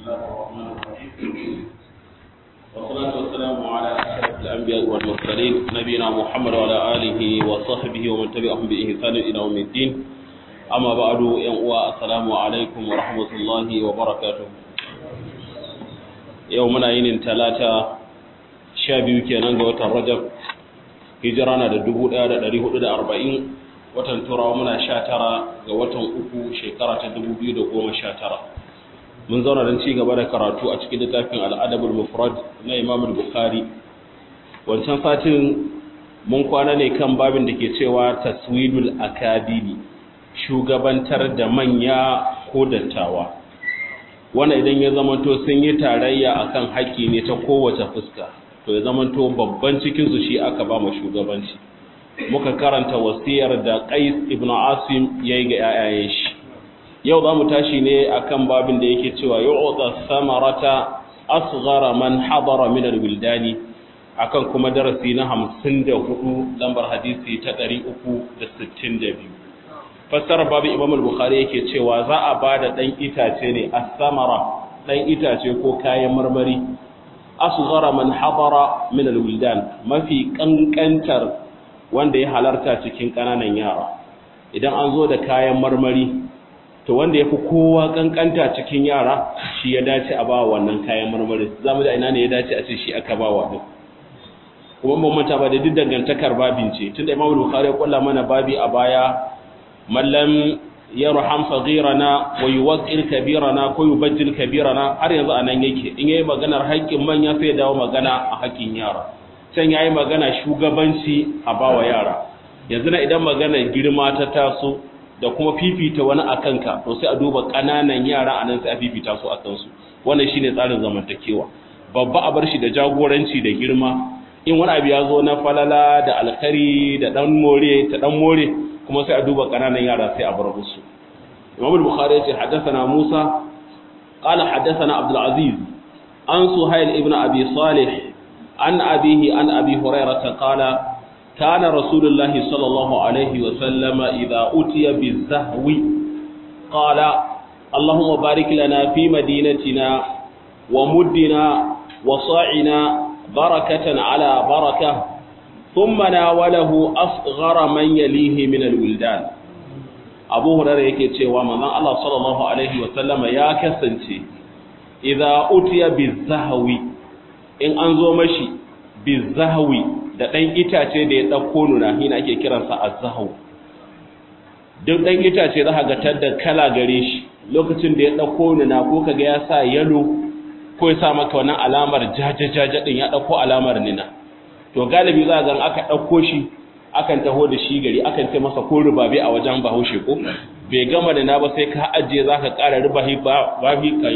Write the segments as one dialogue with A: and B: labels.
A: الله الرحمن الرحيم والصلاة والسلام على أشرف الأنبياء والمرسلين نبينا محمد وعلى آله وصحبه ومن تبعهم بإحسان إلى يوم الدين أما بعد ينقوى السلام عليكم ورحمة الله وبركاته يومنا ينين ثلاثة شابي كينان وتر رجب hijirana da dubu ɗaya da ɗari hudu da arba'in watan turawa muna sha tara ga watan uku shekara ta dubu biyu da goma sha tara mun zauna don ci gaba da karatu a cikin littafin al'adabul mufrad na imam bukhari wancan satin mun kwana ne kan babin da ke cewa taswidul akadimi shugabantar da manya ko dattawa wannan idan ya zamanto sun yi tarayya akan haƙƙi ne ta kowace fuska to ya zamanto babban cikinsu shi aka ba mu shugabanci muka karanta wasiyar da qais ibn asim yayi ga yayayen shi yau za mu tashi ne akan babin da yake cewa yu'ta samarata asghara man hadara min alwildani akan kuma darasi na 54 lambar hadisi ta 362 fassara babu imam al-bukhari yake cewa za a bada dan itace ne as-samara dan itace ko kayan marmari asghara man hadara min alwildan mafi kankantar wanda ya halarta cikin kananan yara idan an zo da kayan marmari to wanda yafi kowa kankanta cikin yara shi ya dace a bawa wannan kayan marmari zamu da ina ne ya dace a ce shi aka bawa din kuma mun manta ba da duk dangantakar babin ce tunda Imam Bukhari ya kulla mana babi a baya mallam yarham saghirana wa yuwaqqir kabirana ko yubajjil kabirana har yanzu anan yake in yayi maganar haƙƙin manya sai ya dawo magana a haƙƙin yara can yayi magana shugabanci a bawa yara yanzu na idan magana girma ta taso da kuma fifita wani akan ka to sai a duba ƙananan yara anan sai a fifita su akan su wannan shine tsarin zamantakewa babba a bar shi da jagoranci da girma in wani abu ya zo na falala da alkari da dan more ta dan more kuma sai a duba kananan yara sai a bar musu Imam al-Bukhari yace haddathana Musa qala haddathana Abdul Aziz an Suhail ibn Abi Salih an abihi an Abi Hurairah qala kana Rasulullahi sallallahu alaihi wa sallama idha utiya bizahwi qala Allahumma barik lana fi madinatina wa muddina wa sa'ina barakatan ala barakah ثم ناوله أصغر من يليه من الولدان abu hurara yake cewa manzon Allah sallallahu alaihi wa sallama ya kasance idza utiya bizahwi in an zo mashi bizahwi da dan itace da ya dauko nuna hina ake kiransa azzahu duk dan itace za ka ga tadda kala gare shi lokacin da ya dauko nuna ko kaga ya sa yalo ko ya sa maka wannan alamar jajajaja din ya dauko alamar nina to galibi za ga aka ɗauko shi akan taho da shi gari akan ce masa ko rubabe a wajen bahaushe ko bai gama da na ba sai ka ajiye za ka ƙara rubahi ba fi ka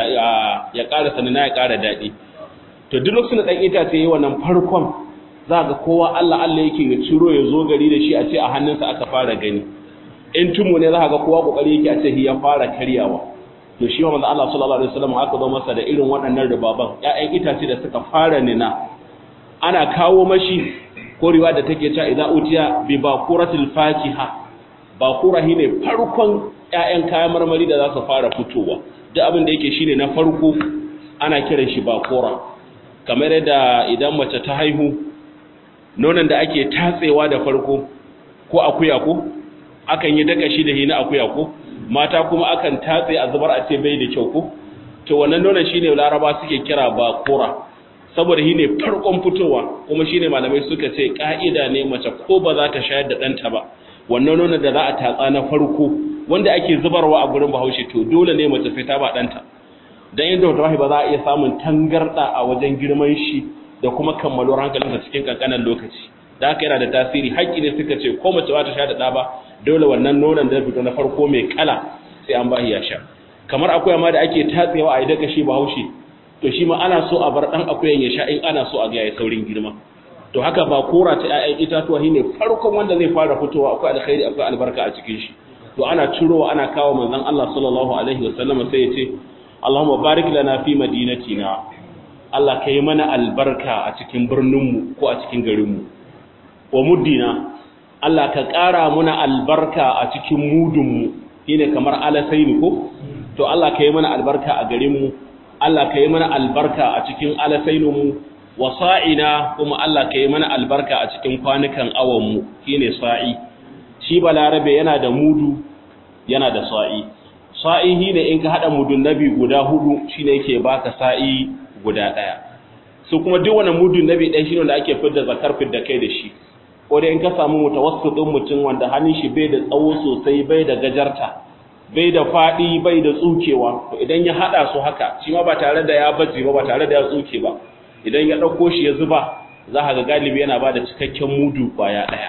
A: ya ƙara sanina ya ƙara daɗi to duk lokacin da ɗan itace yi wannan farkon za ga kowa Allah Allah yake ya ciro ya zo gari da shi a ce a hannunsa aka fara gani in tumu ne za ga kowa kokari yake a ce ya fara karyawa to shi wa manzo Allah sallallahu alaihi wasallam aka zo masa da irin waɗannan rubaban ƴaƴan itace da suka fara nina ana kawo mashi korewa da take cewa idza utiya bi baquratil fakiha baqura ne farkon ƴaƴan kayan marmari da za su fara fitowa duk abin da yake shine na farko ana kiran shi baqura kamar yadda idan mace ta haihu nonon da ake tatsewa da farko ko akuya ko akan yi daka shi da hina akuya ko mata kuma akan tatse a zubar a ce bai da kyau ko to wannan nonon shine laraba suke kira baqura saboda shi ne farkon fitowa kuma shi ne malamai suka ce ƙa'ida ne mace ko ba za ta shayar da ɗanta ba wannan nuna da za a tatsa na farko wanda ake zubarwa a gurin bahaushe to dole ne mace sai ta ba ɗanta don yadda wata ba za a iya samun tangarɗa a wajen girman shi da kuma kammaluwar hankalinsa cikin ƙanƙanan lokaci da haka yana da tasiri haƙƙi ne suka ce ko mace ba ta sha da ɗa ba dole wannan nonon da fito na farko mai kala sai an ba ya sha kamar akwai ma da ake tatsewa a yi daga shi bahaushe to shi ma ana so a bar dan akuyan ya sha in ana so a ga ya saurin girma to haka ba kora ta ƴaƴan itatuwa shine farkon wanda zai fara fitowa akwai alkhairi akwai albarka a cikin shi to ana cirowa ana kawo manzon Allah sallallahu alaihi wasallam sai ya ce Allahumma barik lana fi madinatina Allah kai mana albarka a cikin birnin mu ko a cikin garin mu wa muddina Allah ka ƙara muna albarka a cikin mudun mu shine kamar alasaini ko to Allah ka yi mana albarka a garin mu Allah ka yi mana albarka a cikin alasainmu wa sa'ina kuma Allah ka yi mana albarka a cikin kwanukan awanmu shine sa'i shi balarabe yana da mudu yana da sa'i sa'i shine in ka hada mudun nabi guda hudu shine yake baka sa'i guda daya su kuma duk wani mudun nabi ɗaya shine da ake fidda zakar fidda kai da shi ko dai in ka samu mutawassitin mutum wanda hannun shi bai da tsawo sosai bai da gajarta bai da faɗi bai da tsukewa to idan ya haɗa su haka shi ma ba tare da ya baje ba ba tare da ya tsuke ba idan ya ɗauko shi ya zuba za ka ga galibi yana ba da cikakken mudu kwaya ɗaya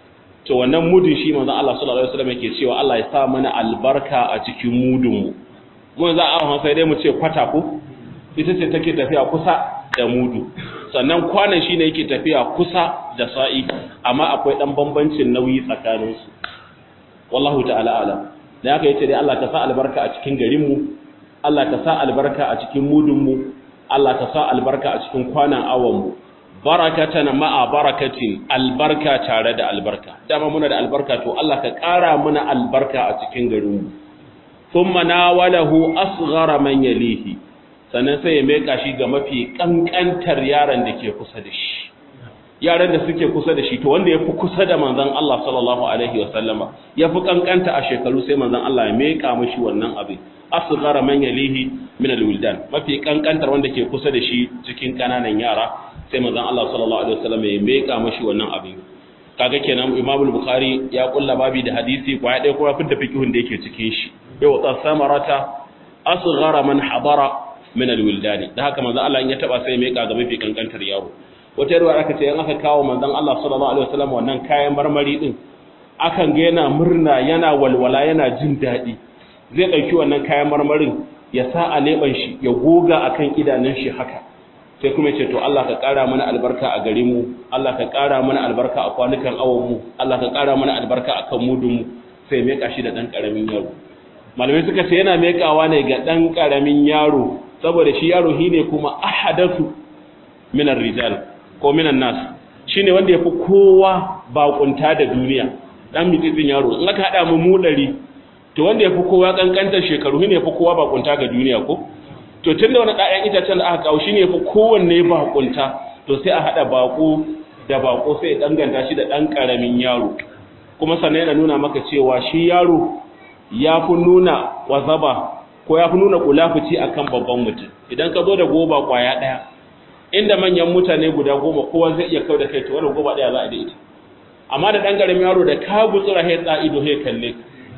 A: to wannan mudun shi manzon Allah sallallahu alaihi wasallam yake cewa Allah ya sa mana albarka a cikin mudun mu mun za a sai dai mu ce kwata ko ita ce take tafiya kusa da mudu sannan kwanan shine yake tafiya kusa da sa'i amma akwai dan bambancin nauyi tsakaninsu wallahu ta'ala alam da haka yace dai Allah ka sa albarka a cikin garinmu Allah ka sa albarka a cikin mudunmu Allah ka sa albarka a cikin kwanan awanmu barakatan ma'a barakatin albarka tare da albarka dama muna da albarka to Allah ka ƙara muna albarka a cikin garinmu thumma nawalahu asghara man yalihi sannan sai ya meka shi ga mafi kankantar yaran da ke kusa da shi yaran da suke kusa da shi to wanda ya fi kusa da manzon Allah sallallahu alaihi wa sallama ya fi kankanta a shekaru sai manzon Allah ya meka mashi wannan abin asghara man yalihi min alwildan mafi kankantar wanda ke kusa da shi cikin kananan yara sai manzon Allah sallallahu alaihi wa sallama ya meka mashi wannan abin kaga kenan Imam Bukhari ya kulla babi da hadisi ko ya dai kuma fitta fiqhun da yake cikin shi yau ta samarata asghara man habara min alwildan da haka manzon Allah in ya taba sai ya meka ga mafi kankantar yaro wata ruwa aka ce in aka kawo manzon Allah sallallahu alaihi wasallam wannan kayan marmari din akan ga yana murna yana walwala yana jin daɗi zai ɗauki wannan kayan marmarin ya sa a leɓen shi ya goga akan idanun shi haka sai kuma ce to Allah ka ƙara mana albarka a garin mu Allah ka ƙara mana albarka a kwanukan awon mu Allah ka ƙara mana albarka a kan mudun mu sai meka shi da ɗan ƙaramin yaro malamai suka ce yana mekawa ne ga ɗan ƙaramin yaro saboda shi yaro shine kuma ahadathu minar rijal ko minan nas shine wanda yafi kowa bakunta da duniya dan mitsin yaro in aka hada mu mu dari to wanda yafi kowa kankantar shekaru shine yafi kowa bakunta ga duniya ko to tunda wani ɗayan itacen da aka kawo shine yafi kowanne bakunta to sai a hada bako da bako sai ya danganta shi da dan karamin yaro kuma sannan yana nuna maka cewa shi yaro ya fi nuna wazaba ko ya fi nuna kulafuci akan babban mutum idan ka zo da goba kwaya ɗaya inda manyan mutane guda goma kowa zai iya kau da kai to wannan goba daya za a da ita amma da dan garamin yaro da ka gutsura he tsa ido he kalle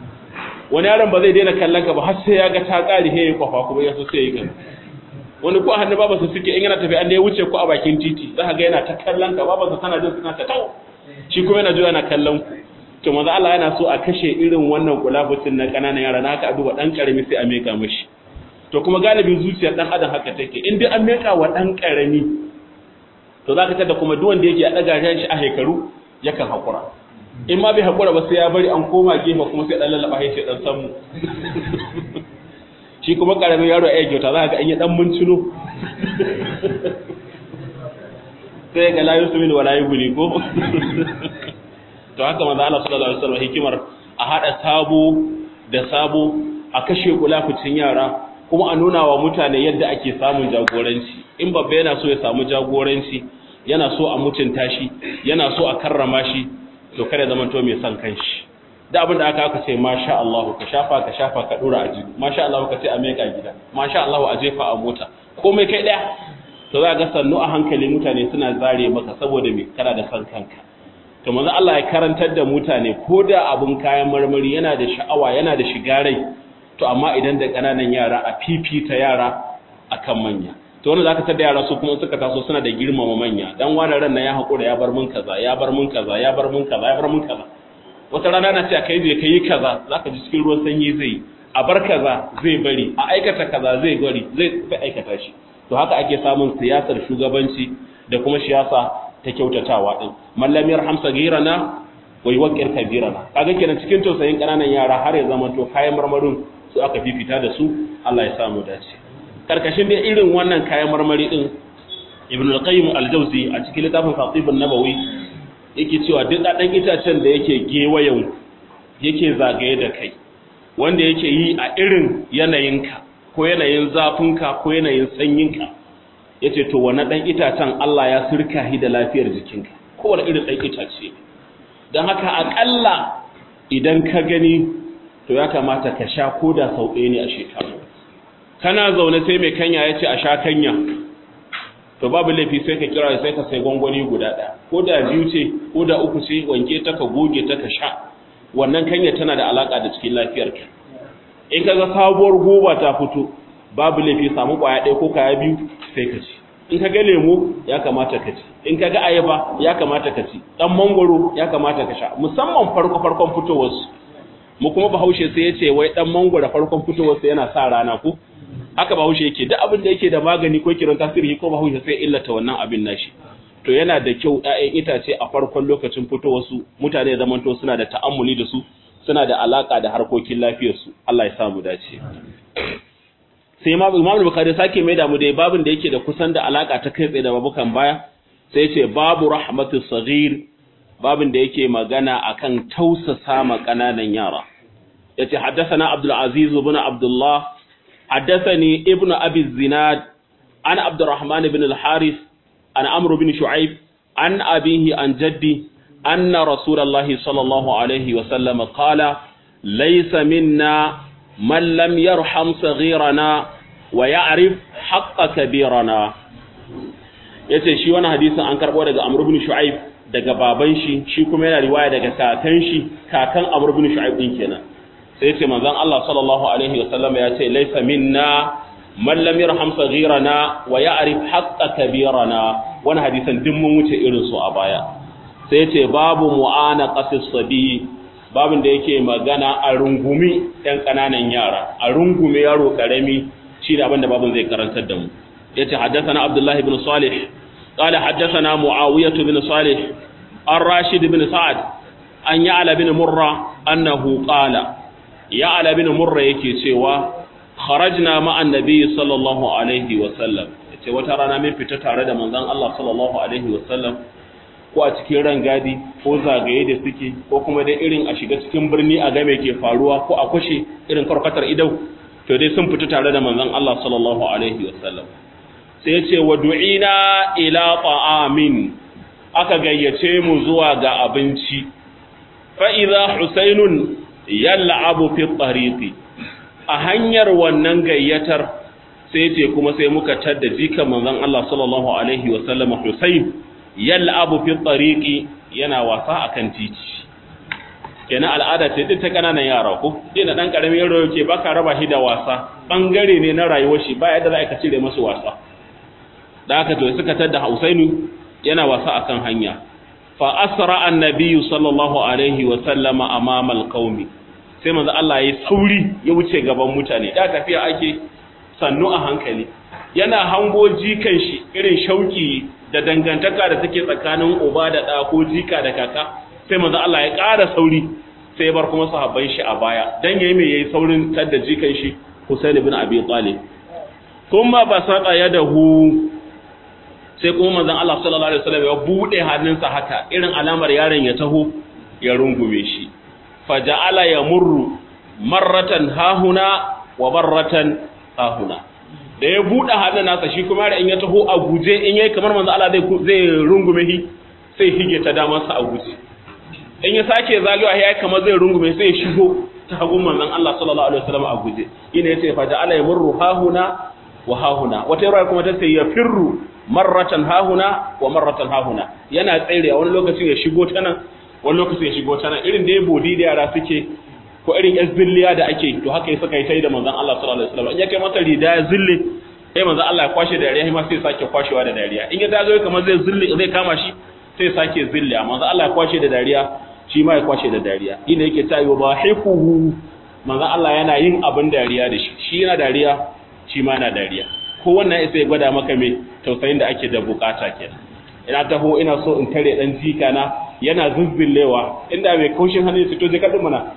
A: wani yaron ba zai daina kallon ka ba har sai ya ga ta kare he ya kwafa kuma ya so sai ya gani wani ko a hannu baba su suke in yana tafi an da ya wuce ko a bakin titi za ka ga yana ta kallon ka baba su tana jin suna ta tau shi kuma yana juya na kallon ku to manzo Allah yana so a kashe irin wannan kulafucin na kananan yara na haka a duba dan karami sai a meka mishi to kuma galibin zuciyar dan adam haka take in dai an meka wa dan karami to zaka tada kuma duk wanda yake a daga shi a hekaru yakan hakura in ma bai hakura ba sai ya bari an koma gefe kuma sai dan lallaba sai dan samu shi kuma karamin yaro ya kyauta za ka ga an yi dan muncino sai ga la yusmin wala yubni ko to haka manzo Allah sallallahu alaihi wasallam hikimar a hada sabo da sabo a kashe kulafucin yara kuma a nuna wa mutane yadda ake samun jagoranci in babba yana so ya samu jagoranci yana so a mutunta shi yana so a karrama shi to kada zama to mai son kanshi da abin da aka aka ce masha Allah ka shafa ka shafa ka dora a jibi masha Allah ka ce a meka gida masha Allah a jefa a mota komai kai daya to za ga sannu a hankali mutane suna zare maka saboda me kana da son kanka to manzo Allah ya karantar da mutane ko da abun kayan marmari yana da sha'awa yana da shiga rai to amma idan da ƙananan yara a fifita yara akan manya to wanda zaka tada yara su kuma suka taso suna da girmama manya dan wani ran na ya hakura ya bar mun kaza ya bar mun kaza ya bar mun kaza ya bar mun kaza wata rana na ce a kai je kai kaza zaka ji cikin ruwan sanyi zai a bar kaza zai bari a aikata kaza zai bari zai fi aikata shi to haka ake samun siyasar shugabanci da kuma siyasa ta kyautatawa din mallam yarham sagirana wa yuwaqqir kabirana kaga kenan cikin tausayin kananan yara har ya zama to kayan marmarin su aka fifita da su Allah ya samu dace karkashin dai irin wannan kayan marmari din ibn al-qayyim al-jawzi a cikin littafin fatib an-nabawi yake cewa duk dan itacen da yake gewayen yake zagaye da kai wanda yake yi a irin yanayinka ko yanayin zafinka ko yanayin sanyinka ya ce to wani ɗan itacen Allah ya sirka hi da lafiyar jikinka kowane irin ɗan itace don haka aƙalla idan ka gani to ya kamata ka sha ko da sau ɗaya ne a shekaru kana zaune sai mai kanya ya ce a sha kanya to babu laifi sai ka kira sai ka sai gwangwani guda ɗaya ko da biyu ce ko da uku ce wanke ta ka goge ta ka sha wannan kanya tana da alaƙa da cikin lafiyarka in ka ga sabuwar goba ta fito babu laifi samu ƙwaya ɗaya ko kaya biyu sai ka ci in ka ga lemo ya kamata ka ci in ka ga ayaba ya kamata ka ci ɗan mangwaro ya kamata ka sha musamman farko farkon fitowarsu mu kuma bahaushe sai ya ce wai ɗan mangwaro farkon fitowarsa yana sa rana ko haka bahaushe yake duk abin da yake da magani ko kiran tasiri ko bahaushe sai illata wannan abin nashi to yana da kyau ƴaƴan itace a farkon lokacin fitowarsu mutane da zamanto suna da ta'ammuli da su suna da alaka da harkokin lafiyarsu Allah ya samu dace sai Imam Bukhari sake mai da mu dai babin da yake da kusan da alaka ta kai tsaye da babukan baya sai ya ce babu rahmatu saghir babin da yake magana akan tausasa ma kananan yara yace haddathana Abdul Aziz ibn Abdullah haddathani ibn Abi Zinad an Abdurrahman ibn al-Harith an Amr ibn Shu'aib an abihi an jaddi أن رسول الله صلى الله عليه وسلم قال ليس منا من لم يرحم صغيرنا ويعرف حق كبيرنا yace shi wani hadisin an karbo daga Amr ibn Shu'aib daga baban shi shi kuma yana riwaya daga kakan shi kakan Amr ibn Shu'aib din kenan sai yace manzon Allah sallallahu alaihi wasallam ya ce laysa minna man lam yarham saghirana wa ya'rif haqqa kabirana wani hadisin duk mun wuce irin su a baya sai ce babu mu'ana qasis sabi babin da yake magana a rungumi ɗan ƙananan yara a rungume yaro ƙarami shi da abin da babin zai karantar da mu yace haddathana abdullahi ibn salih qala haddathana muawiyah ibn salih ar-rashid ibn sa'ad an ya'la ibn murra annahu qala ya'la ibn murra yake cewa kharajna ma'an nabiy sallallahu alaihi wa sallam yace wata rana mun fita tare da manzon Allah sallallahu alaihi wa sallam ko a cikin rangadi ko zagaye da suke ko kuma dai irin a shiga cikin birni a game ke faruwa ko a kushe irin karkatar idau to dai sun fita tare da manzon Allah sallallahu alaihi wasallam sai ya ce wa du'ina ila ta'amin aka gayyace mu zuwa ga abinci fa idza husainun yal'abu fi tariqi a hanyar wannan gayyatar sai ce kuma sai muka tadda jikan manzon Allah sallallahu alaihi wasallam Husain yal'abu fi tariqi yana wasa akan titi kenan al'ada ce duk ta kananan yara ko dina dan karamin yaro yake baka raba shi da wasa bangare ne na rayuwar shi ba yadda za ka cire masa wasa da haka to suka tada Husainu yana wasa akan hanya fa asra annabi sallallahu alaihi wa sallama amama alqaumi sai manzo Allah ya sauri ya wuce gaban mutane da tafiya ake sannu a hankali yana hango jikan shi irin shauki da dangantaka da take tsakanin uba da ɗa ko jika da kaka sai manzo Allah ya ƙara sauri sai bar kuma sahabban shi a baya dan yayi me yayi saurin tadda jikan shi Husain ibn Abi Talib kuma basata yadahu sai kuma manzon Allah sallallahu alaihi wasallam ya bude hannunsa haka irin alamar yaron ya taho ya rungume shi faja'ala yamurru marratan hahuna wa marratan hahuna da ya buɗe hannun nasa shi kuma in ya taho a guje in yayi kamar manzo Allah zai zai rungume shi sai hige ta damar sa a guje in ya sake zagawa yayi kamar zai rungume sai ya shigo ta hagun manzon Allah sallallahu alaihi wasallam a guje ina yace fa ja'ala yamurru hahuna wa hahuna wata yara kuma ta ce ya firru marratan hahuna wa marratan hahuna yana tsere wani lokacin ya shigo ta nan wani lokacin ya shigo ta nan irin da ya bodi da yara suke ko irin yan zilliya da ake to haka ya saka yi da manzon Allah sallallahu alaihi wasallam in ya kai masa rida ya zille sai manzon Allah ya kwashe dariya ma sai sake kwashewa da dariya in ya dazo kamar zai zille zai kama shi sai sake zille manzon Allah ya kwashe da dariya shi ma ya kwashe da dariya ina yake ta yi ba haifuhu manzon Allah yana yin abin dariya da shi shi yana dariya shi ma yana dariya ko wannan sai gwada maka me tausayin da ake da bukata kenan ina taho ina so in tare dan jika na yana zuzzillewa inda mai kaushin hannu su to je kadin mana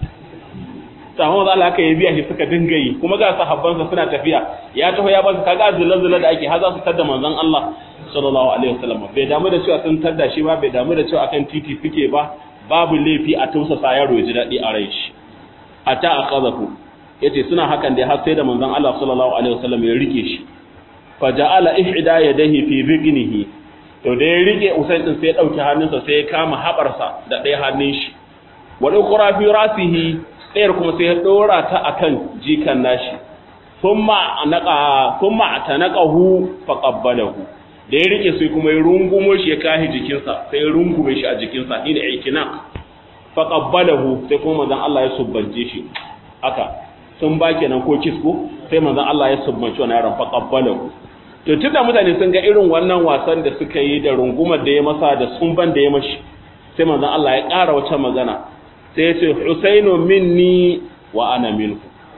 A: samu za Allah aka yi biya shi suka dinga yi kuma ga sahabbansa suna tafiya ya taho ya ba su kaga zulzula da ake har za su tada manzon Allah sallallahu alaihi wasallam bai damu da cewa sun tada shi ba bai damu da cewa akan titi suke ba babu laifi a tausasa yaro ya ji dadi a rai shi ata akazahu yace suna hakan da har sai da manzon Allah sallallahu alaihi wasallam ya rike shi fa ja'ala ihda yadayhi fi biqnihi to da ya rike Usain din sai ya dauki hannunsa sai ya kama habarsa da ɗaya hannun shi wa ukhra fi rasihi ɗayar kuma sai ya dora ta akan jikan nashi thumma anaqa thumma atanaqahu faqabbalahu da ya rike sai kuma ya rungumo shi ya kahi jikinsa sai ya rungume shi a jikinsa ni da aikina faqabbalahu sai kuma manzon Allah ya subbance shi haka sun ba kenan ko kisko sai manzon Allah ya subbanci wannan yaron faqabbalahu to tunda mutane sun ga irin wannan wasan da suka yi da rungumar da ya masa da sumban da ya mashi sai manzon Allah ya ƙara wata magana sai ya ce Husainu minni wa ana minhu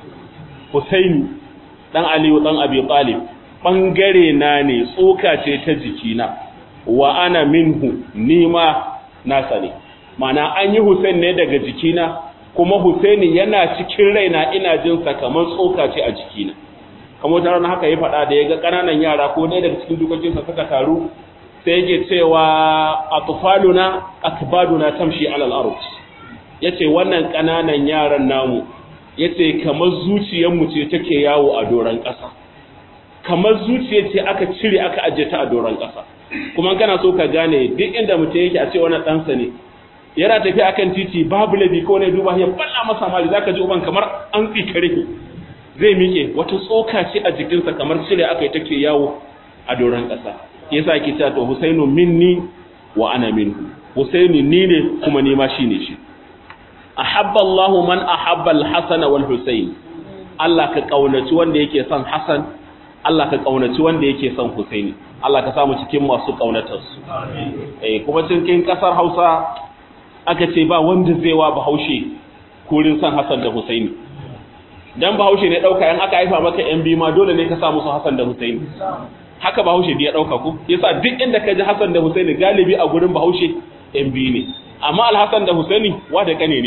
A: Husaini dan Aliyu dan Abi Talib bangare na ne tsoka ce ta jikina wa ana minhu ni ma nasa ne mana an yi Hussein ne daga jikina kuma Husaini yana cikin raina ina jin sa kamar tsoka ce a jikina kamar wata rana haka ya faɗa da ya ga ƙananan yara ko ɗaya daga cikin dukokinsa suka taru sai yake cewa atfaluna akbaduna tamshi alal ard yace wannan ƙananan yaran namu yace kamar zuciyarmu ce take yawo a doran ƙasa kamar zuciya ce aka cire aka ajiye ta a doron ƙasa kuma kana so ka gane duk inda mutum yake a ce wani ɗansa ne yana tafiya akan titi babu labi ko ne duba ya balla masa mali zaka ji uban kamar an tsikare zai miƙe wata tsoka ce a jikinsa kamar cire aka yi take yawo a doron ƙasa yasa ake cewa to Husainu minni wa ana minhu Husaini ni ne kuma ni ma shine shi ahabba Allahu man ahabba al-Hasan wal Husayn Allah ka kaunaci wanda yake son Hassan Allah ka kaunaci wanda yake son Husaini Allah ka samu cikin masu kaunatarsu eh kuma cikin kasar Hausa aka ce ba wanda zai wa Bahaushe kurin son Hassan da Husaini dan Bahaushe ne dauka in aka haifa maka yan biyu ma dole ne ka sa musu Hassan da Husaini haka Bahaushe da ya dauka ku yasa duk inda ka ji Hassan da Husaini galibi a gurin Bahaushe yan biyu ne amma Al-Hassan da Husaini wa da kane ne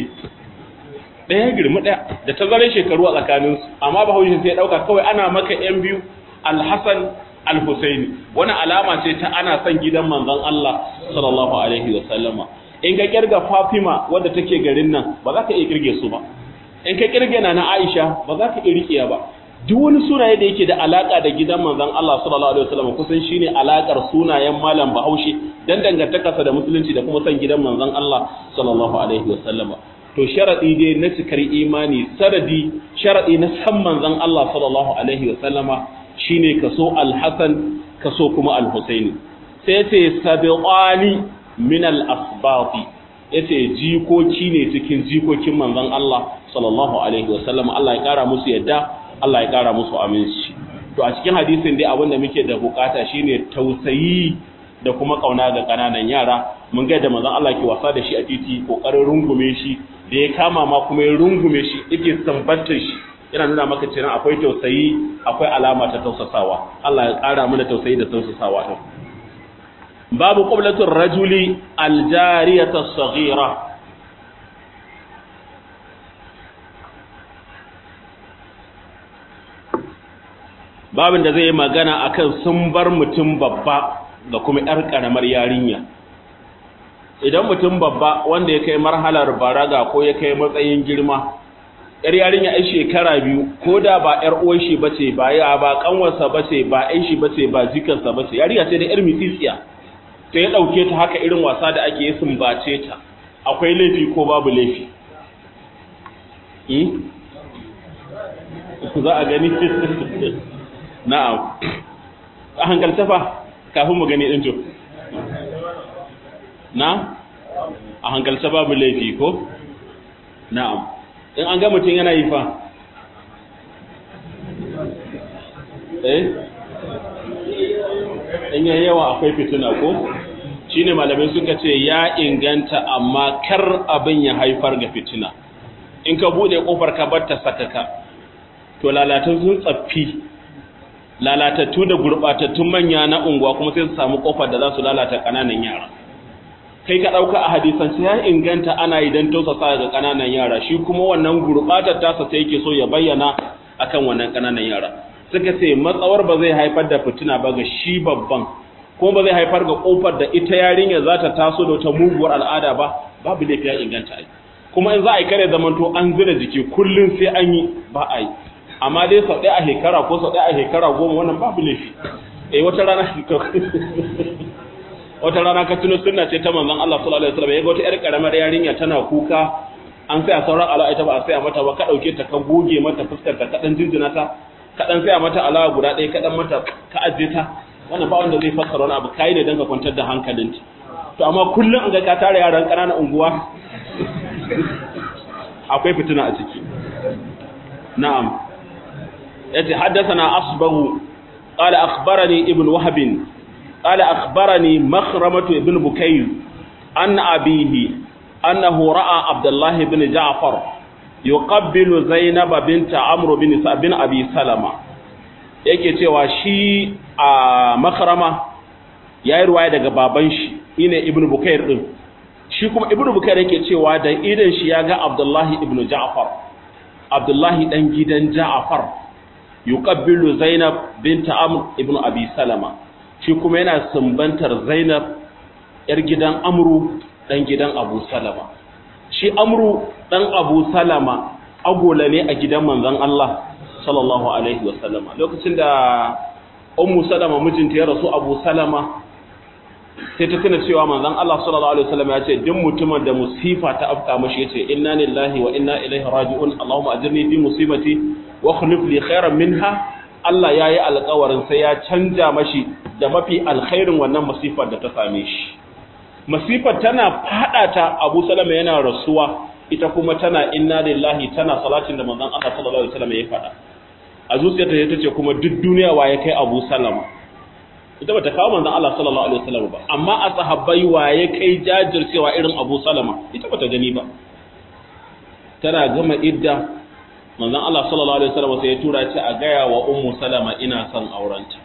A: ɗaya girma ɗaya da tazarar shekaru a tsakaninsu amma Bahaushe sai ya dauka kawai ana maka yan biyu Al-Hassan Al-Husaini wani alama ce ta ana son gidan manzon Allah sallallahu alaihi wa sallama in ka kirga Fatima wadda take garin nan ba za ka iya kirge su ba in ka kirge na na Aisha ba za ka iya rikiya ba duk wani sunaye da yake da alaka da gidan manzon Allah sallallahu alaihi wasallam kusan shine alakar sunayen malam Bahaushe dan dangantakarsa da musulunci da kuma san gidan manzon Allah sallallahu alaihi wasallam to sharadi dai na cikar imani saradi sharadi na san manzon Allah sallallahu alaihi wasallama shine kaso al-Hasan kaso kuma al-Husaini sai ce sabiqani min al-asbati yace jikoki ne cikin jikokin manzon Allah sallallahu alaihi wasallam Allah ya kara musu yadda Allah ya kara musu aminci to a cikin hadisin dai abin da muke da bukata shine tausayi da kuma kauna ga kananan yara mun ga da manzon Allah ke wasa da shi a titi kokarin rungume shi da ya kama ma kuma ya rungume shi yake sambantar shi yana nuna maka cewa akwai tausayi akwai alama ta tausasawa Allah ya kara mana tausayi da tausasawa din babu qiblatur rajuli aljariyata as-saghira babin da zai yi magana akan sun bar mutum babba da kuma yar karamar yarinya idan mutum babba wanda ya kai marhalar baraga ko ya kai matsayin girma yar yarinya ai shekara biyu ko da ba yar uwar shi bace ba ya ba kanwarsa bace ba ai shi bace ba jikarsa bace yarinya ce da yar misitsiya sai ya ɗauke ta haka irin wasa da ake yi sumbace ta akwai laifi ko babu laifi za a gani na'am a hankalta fa kafin mu gani ɗin to na a hankalta babu laifi ko na'am in an ga mutum yana yi fa eh in yayi yawa akwai fituna ko shine malamai suka ce ya inganta amma kar abin ya haifar ga fitina in ka bude kofar ka bar ta sakaka to lalatattun tsaffi lalatattu da gurbatattun manya na unguwa kuma sai su samu kofar da za su lalata kananan yara kai ka dauka a hadisan sai ya inganta ana idan tausasa ga kananan yara shi kuma wannan gurbatar tasa sai yake so ya bayyana akan wannan kananan yara suka ce matsawar ba zai haifar da fitina ba ga shi babban ko ba zai haifar ga kofar da ita yarinya za ta taso da wata muguwar al'ada ba babu laifi ya inganta ai kuma in za a yi kare zamanto an zira jiki kullum sai an yi ba a yi amma dai sau ɗaya a shekara ko sau ɗaya a shekara goma wannan babu laifi eh wata rana wata rana ka tuno sunna ce ta manzon Allah sallallahu alaihi wasallam yaga wata yar karamar yarinya tana kuka an sai a sauran ala'a ita ba a sai mata ba ka dauke ta ka goge mata fuskar ta kadan jinjina ta kadan sai mata ala'a guda ɗaya kadan mata ka ajiye ta wannan ba wanda zai fassara wani abu kai ne dan ka kwantar da hankalinta to amma kullum an ga ka tare yaran ƙananan unguwa akwai fitina a ciki na'am yace haddathana asbahu qala akhbarani ibn wahb qala akhbarani makhramatu ibn bukayr an abihi annahu ra'a abdullah ibn ja'far yuqabbilu zainab bint amr bin bin abi salama yake cewa shi a makhrama yayi ruwaya daga baban shi ine ibn bukayr din shi kuma ibn bukayr yake cewa da idan shi ya ga abdullah ibn ja'far abdullah dan gidan ja'far yuqabbilu Zainab binta Amr ibn Abi Salama shi kuma yana sumbantar Zainab yar gidan Amru dan gidan Abu Salama shi Amru dan Abu Salama agola ne a gidan manzon Allah sallallahu alaihi wasallama lokacin da Ummu Salama mijinta ya rasu Abu Salama sai ta tuna cewa manzon Allah sallallahu alaihi wasallam ya ce duk mutumin da musifa ta afka mashi yace inna lillahi wa inna ilaihi raji'un Allahumma ajirni fi musibati wa khulif li khairan minha Allah yayi alƙawarin sai ya canja mashi da mafi alkhairin wannan masifar da ta same shi masifar tana fada ta Abu Salama yana rasuwa ita kuma tana inna lillahi tana salatin da manzon Allah sallallahu alaihi wasallam ya faɗa a zuciyarta ta ce kuma duk duniya waye kai Abu Salama ita bata kawo manzon Allah sallallahu alaihi wasallam ba amma a sahabbai waye kai jajircewa irin Abu Salama ita bata gani ba tana gama idda manzon Allah sallallahu alaihi wasallam sai ya tura ce a gaya wa Ummu Salama ina son aurenta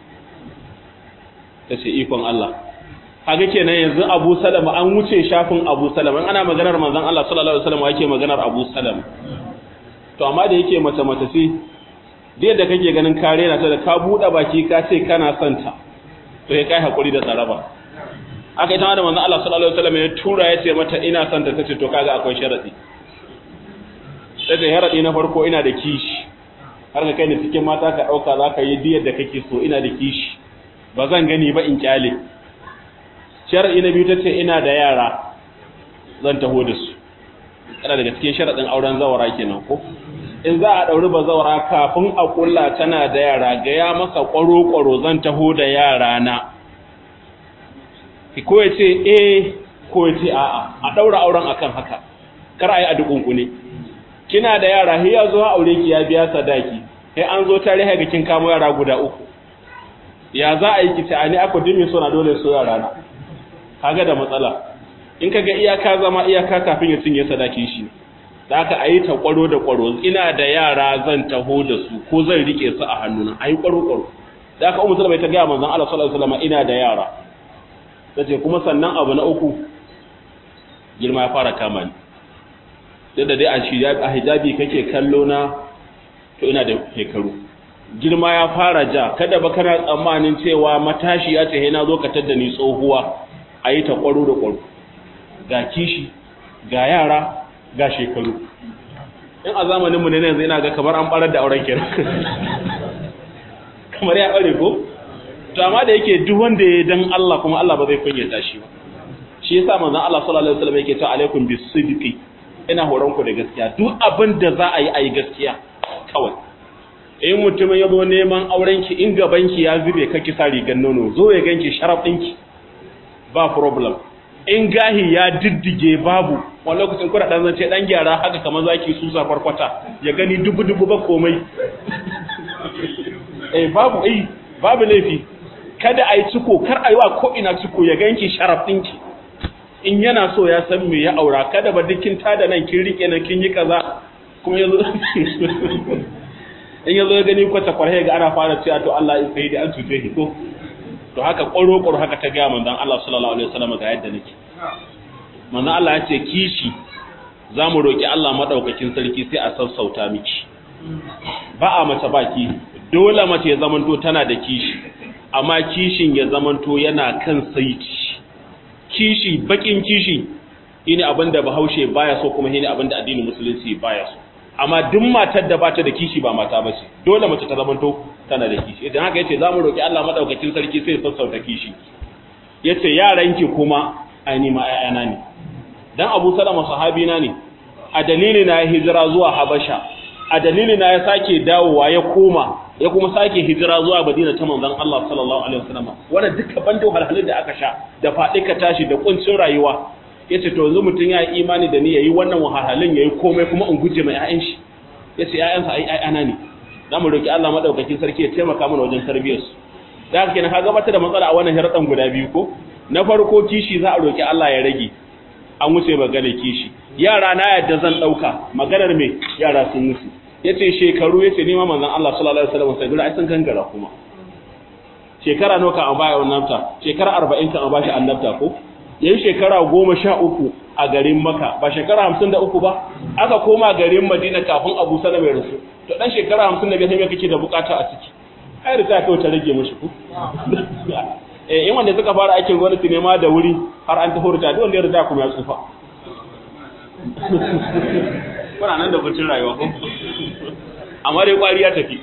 A: tace ikon Allah kaga kenan yanzu Abu Salama an wuce shafin Abu Salama in ana maganar manzon Allah sallallahu alaihi wasallam yake maganar Abu Salama to amma da yake mace mace sai da yadda kake ganin kare na ta da ka buɗe baki ka ce kana son ta to ya kai hakuri da tsaraba aka ita da manzon Allah sallallahu alaihi wasallam ya tura ya ce mata ina son ta tace to kaga akwai sharadi sai sharadi na farko ina da kishi har ka kai ni cikin mata ka dauka zaka yi diyar da kake so ina da kishi ba zan gani ba in kyale sharadi na biyu tace ina da yara zan taho da su yana daga cikin sharadin auren zawara kenan ko in za a ɗauri bazawara kafin a ƙulla tana da yara gaya masa ƙwaro-ƙwaro zan taho da yara na ko ya ce eh ko ya ce a'a a ɗaura auren akan haka kar a yi a dukunkune kina da yara sai ya zo aure ki ya biya sadaki sai an zo tare ga kin kamo yara guda uku ya za a yi ki ta ani aka dimi so na dole so yara na kaga da matsala in kaga iyaka zama iyaka kafin ya cinye sadakin shi da aka a yi ta kwaro da kwaro ina da yara zan taho da su ko zan rike su a hannuna a yi kwaro kwaro da aka umu sulama ta gaya manzan Allah sallallahu alaihi wasallam ina da yara ta ce kuma sannan abu na uku girma ya fara kama ni duk da dai a hijabi kake kallo na to ina da shekaru girma ya fara ja kada ba kana tsammanin cewa matashi ya ce na zo ka tadda ni tsohuwa a yi ta kwaro da kwaro ga kishi ga yara ga shekaru in a zamaninmu ne yanzu ina ga kamar an barar da auren kenan kamar ya bare ko to amma da yake duk wanda ya dan Allah kuma Allah ba zai kunyata shi ba shi yasa manzon Allah sallallahu alaihi wasallam yake cewa alaikum bisidqi ina horon ku da gaskiya duk abin da za a yi ayi gaskiya kawai in mutumin ya zo neman auren ki in gaban ki ya zube kake sa rigan nono zo ya ganki sharaf ɗinki ba problem in gahi ya diddige babu wani lokacin kuna dan zance dan gyara haka kamar zaki susa farkwata ya gani dubu dubu ba komai eh babu eh babu laifi kada ai ciko kar ai wa ko ina ciko ya ganki sharaf dinki in yana so ya san me ya aura kada ba dukkin ta da nan kin rike nan kin yi kaza kuma yazo in yazo ya gani kwata kwarhe ga ana fara cewa to Allah ya sai da an tuce shi ko to haka ƙwaro-ƙwaro haka ta gaya manzan Allah sallallahu Alaihi wasallam ga yadda nake manzan Allah ya ce kishi za mu roƙi Allah maɗaukakin sarki sai a sassauta miki ba a mace baki dole mace ya zamanto tana da kishi amma kishin ya zamanto yana kan saiti kishi bakin kishi shine abin da bahaushe baya so kuma shine abin da addinin musulunci baya so amma duk matar da bata da kishi ba mata bace dole mace ta zamanto tana da kishi idan haka yace zamu roki Allah madaukakin sarki sai ya sassauta kishi yace yaranki kuma ai ma ayana ne dan Abu Salama sahabi na ne a dalili na hijira zuwa Habasha a dalili na ya sake dawowa ya koma ya kuma sake hijira zuwa Madina ta manzon Allah sallallahu alaihi wasallam wannan duka bando halhalin da aka sha da faɗi ka tashi da kuncin rayuwa yace to yanzu mutun ya yi imani da ni yayi wannan wahalhalin yayi komai kuma in guje mai ƴaƴan shi yace ƴaƴansa ai ƴaƴana ne zamu roki Allah madaukakin sarki ya taimaka mana wajen tarbiyyar su da haka kenan ka gabatar da matsala a wannan sharadan guda biyu ko na farko kishi za a roki Allah ya rage an wuce maganar kishi yara na yadda zan dauka maganar me yara sun wuce yace shekaru yace ni ma manzon Allah sallallahu alaihi wasallam sai gura ai sun gangara kuma shekara nawa kan baya annabta shekara 40 kan bashi annabta ko yayin shekara 13 a garin Makka ba shekara 53 ba aka koma garin Madina kafin Abu Salama ya rasu to dan shekara 55 sai me kake da bukata a ciki ai rita kai ta rage mishi ku eh in wanda suka fara aikin gwamnati ne ma da wuri har an tafi rita duk wanda ya rita kuma ya tsufa kuna nan da bacin rayuwa ko amma dai kwari ya tafi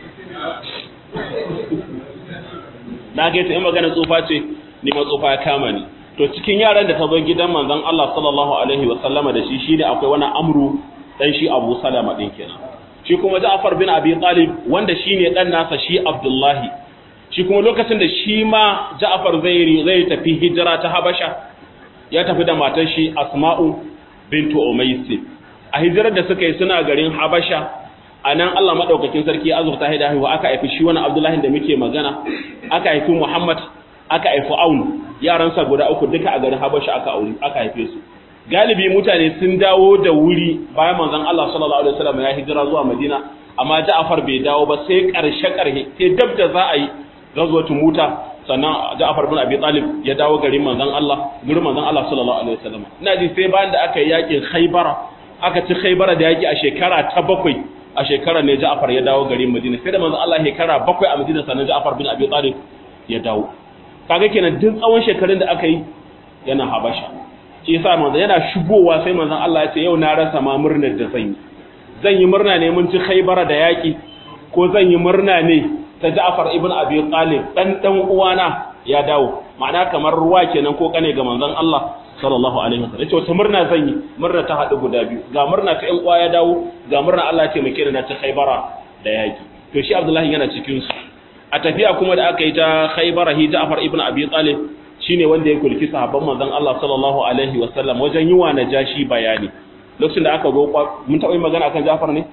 A: na ga ta in magana tsufa ce ni ma tsufa ya kama ni to cikin yaran da ta zo gidan manzon Allah sallallahu alaihi wa sallama da shi shine akwai wani amru dan shi Abu Salama din kenan shi kuma Ja'far bin Abi Talib wanda shine dan nasa shi Abdullahi shi kuma lokacin da shi ma Ja'far zai zai tafi hijira ta Habasha ya tafi da matar shi Asma'u bintu Umays a hijirar da suka yi suna garin Habasha a nan Allah maɗaukakin sarki azurta haida haihuwa aka haifi shi wani Abdullahi da muke magana aka haifi Muhammad aka haifi Aun yaransa guda uku duka a garin Habasha aka aure aka haife su galibi mutane sun dawo da wuri bayan manzon Allah sallallahu alaihi wasallam ya hijira zuwa Madina amma Ja'far bai dawo ba sai karshe karshe sai dab da za a yi gazwatu muta sannan Ja'far bin Abi Talib ya dawo garin manzon Allah gurin manzon Allah sallallahu alaihi wasallam ina ji sai bayan da aka yi yakin Khaybara aka ci Khaybara da yaki a shekara ta bakwai a shekarar ne Ja'far ya dawo garin Madina sai da manzon Allah shekara bakwai a Madina sannan Ja'far bin Abi Talib ya dawo kaga kenan duk tsawon shekarun da aka yi yana Habasha shi yasa manzon yana shigowa sai manzon Allah ya ce yau na rasa ma murnar da zan yi zan yi murna ne mun ci Khaybara da yaki ko zan yi murna ne ta Ja'far ibn Abi Talib dan dan uwana ya dawo ma'ana kamar ruwa kenan ko kane ga manzon Allah sallallahu alaihi wasallam yace wata murna zan yi murna ta hadu guda biyu ga murna ta ƴan uwa ya dawo ga murna Allah ya taimake ni na ta Khaybara da yaki to shi Abdullahi yana cikin su a tafiya kuma da aka yi ta Khaybara hi Ja'far ibn Abi Talib shine wanda ya kulki sahabban manzon Allah sallallahu alaihi wasallam wajen yi wa najashi bayani lokacin da aka zo mun taɓa yi magana akan Ja'far ne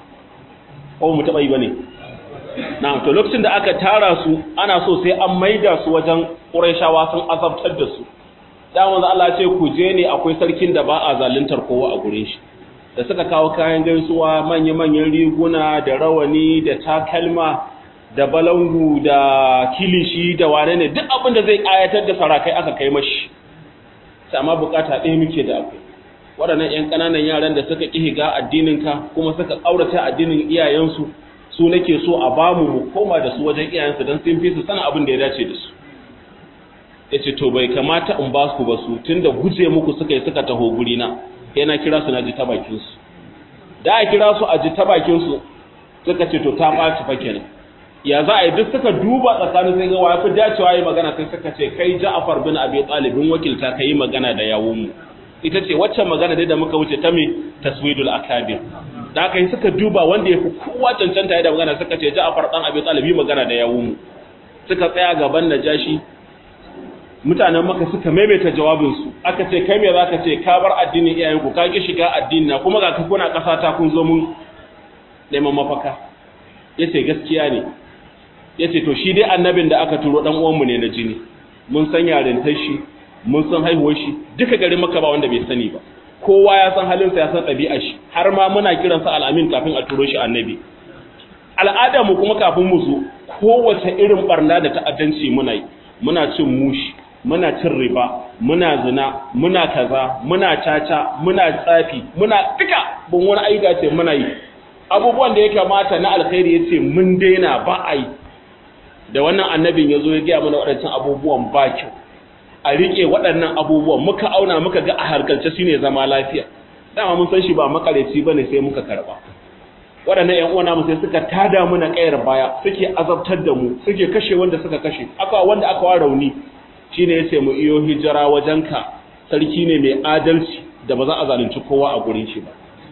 A: ko mu taɓa yi bane na'am to lokacin da aka tara su ana so sai an maida su wajen Qurayshawa sun azabtar da su da manzo Allah ce ku je ne akwai sarkin da ba a zaluntar kowa a gurin shi da suka kawo kayan gaisuwa manya-manyan riguna da rawani da takalma da balangu da kilishi da wane ne duk abin da zai ayatar da sarakai aka kai mashi sama bukata ɗaya muke da akwai waɗannan 'yan ƙananan yaran da suka ƙi higa addininka kuma suka ƙaurata addinin iyayensu su nake so a bamu mu koma da su wajen iyayensu don sun fi su sanin abin da ya dace da su ya ce to bai kamata in ba su ba su tun da guje muku suka yi suka taho gurina yana kira su na ji ta bakinsu da a kira su a ji ta bakinsu suka ce to ta ɓaci fa kenan ya za a yi duk suka duba tsakanin sai ga wa fi dacewa yi magana sai suka ce kai ja'afar bin abi talibin wakilta ka yi magana da yawunmu ita ce waccan magana dai da muka wuce ta me taswidul akabir da aka yi suka duba wanda ya fi kowa cancanta da magana suka ce ja'afar dan abi talib yi magana da yawunmu suka tsaya gaban najashi mutanen maka suka maimaita jawabinsu aka ce kai me za ka ce ka bar addinin iyayenku ka ki shiga addini na kuma ga ka kuna ƙasa ta kun zo mun neman mafaka ya ce gaskiya ne ya ce to shi dai annabin da aka turo ɗan uwanmu ne na jini mun san yarintar shi mun san haihuwar shi duka garin maka ba wanda bai sani ba kowa ya san halinsa ya san ɗabi'ar shi har ma muna kiransa al'amin kafin a turo shi annabi al'ada mu kuma kafin mu zo kowace irin barna da ta'addanci muna yi muna cin mushi muna cin riba muna zina muna kaza muna caca muna tsafi muna duka bin wani aika ce muna yi abubuwan da ya kamata na alkhairi ya ce mun daina ba a yi da wannan annabin ya zo ya gaya mana waɗancan abubuwan ba kyau a rike waɗannan abubuwan muka auna muka ga a harkalce shine zama lafiya dama mun san shi ba makareci bane sai muka karba waɗannan ƴan uwana mu sai suka tada mu na ƙayar baya suke azabtar da mu suke kashe wanda suka kashe aka wanda aka wa rauni shine yace mu iyo hijira wajenka sarki ne mai adalci da ba za a zalunci kowa a gurin shi ba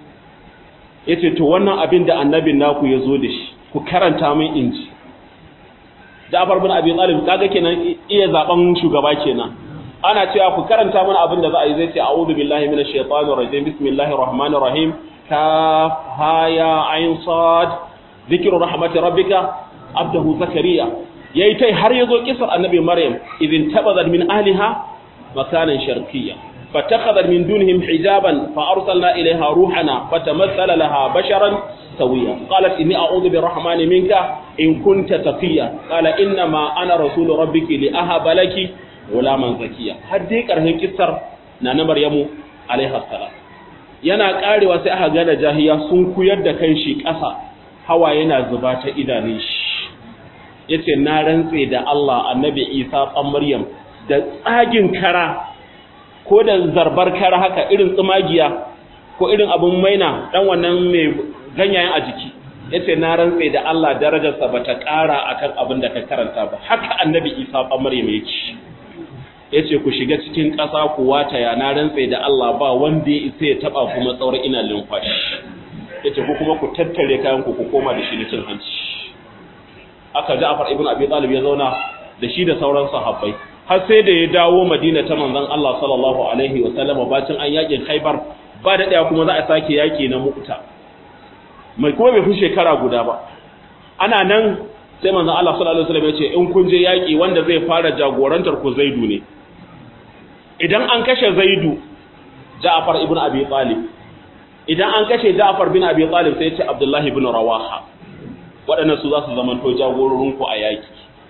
A: yace to wannan abin da annabin naku ya zo da shi ku karanta min inji Ja'far bin Abi Talib kaga kenan iya zaben shugaba kenan ana cewa ku karanta mana abin da za a yi zai ce a'udhu billahi minash shaitanir rajim bismillahir rahmanir rahim kaf ha ya ain sad dhikru rahmati rabbika abdahu zakariya yayi tai har yazo kisar annabi maryam idin tabazat min ahliha makanan sharqiyya فاتخذت من دونهم حجابا فأرسلنا إليها روحنا فتمثل لها بشرا سويا قالت إني أعوذ بالرحمن منك إن كنت تقيا قال إنما أنا رسول ربك لأهب لك غلاما زكيا هديك رهن كسر نانا مريم عليها السلام yana karewa sai aka gane jahiya sun kuyar da kan shi ƙasa hawa yana zuba ta idanun shi yace na rantse da Allah annabi Isa ɗan Maryam da tsagin kara ko da zarbar kara haka irin tsumagiya ko irin abin maina dan wannan mai ganyayen a jiki yace na rantse da Allah darajarsa bata ƙara akan abin da ka karanta ba haka annabi Isa fa Maryam yake yace ku shiga cikin ƙasa ku wata ya na rantse da Allah ba wanda ya isa ya taba kuma tsawar ina lumfashi yace ku kuma ku tattare kayan ku ku koma da shi da cin hanci aka Ja'far ibn Abi Talib ya zauna da shi da sauran sahabbai har sai da ya dawo Madina ta manzon Allah sallallahu alaihi wa sallam bacin an yakin Khaibar ba da daya kuma za a sake yaki na Mu'ta mai kuma bai fi shekara guda ba ana nan sai manzon Allah sallallahu alaihi wa sallam ya ce in kun je yaki wanda zai fara jagorantar ku Zaidu ne idan an kashe Zaidu Ja'far ibn Abi Talib idan an kashe Ja'far bin Abi Talib sai ya ce Abdullah ibn Rawaha waɗannan su za su zamanto jagororinku a yaki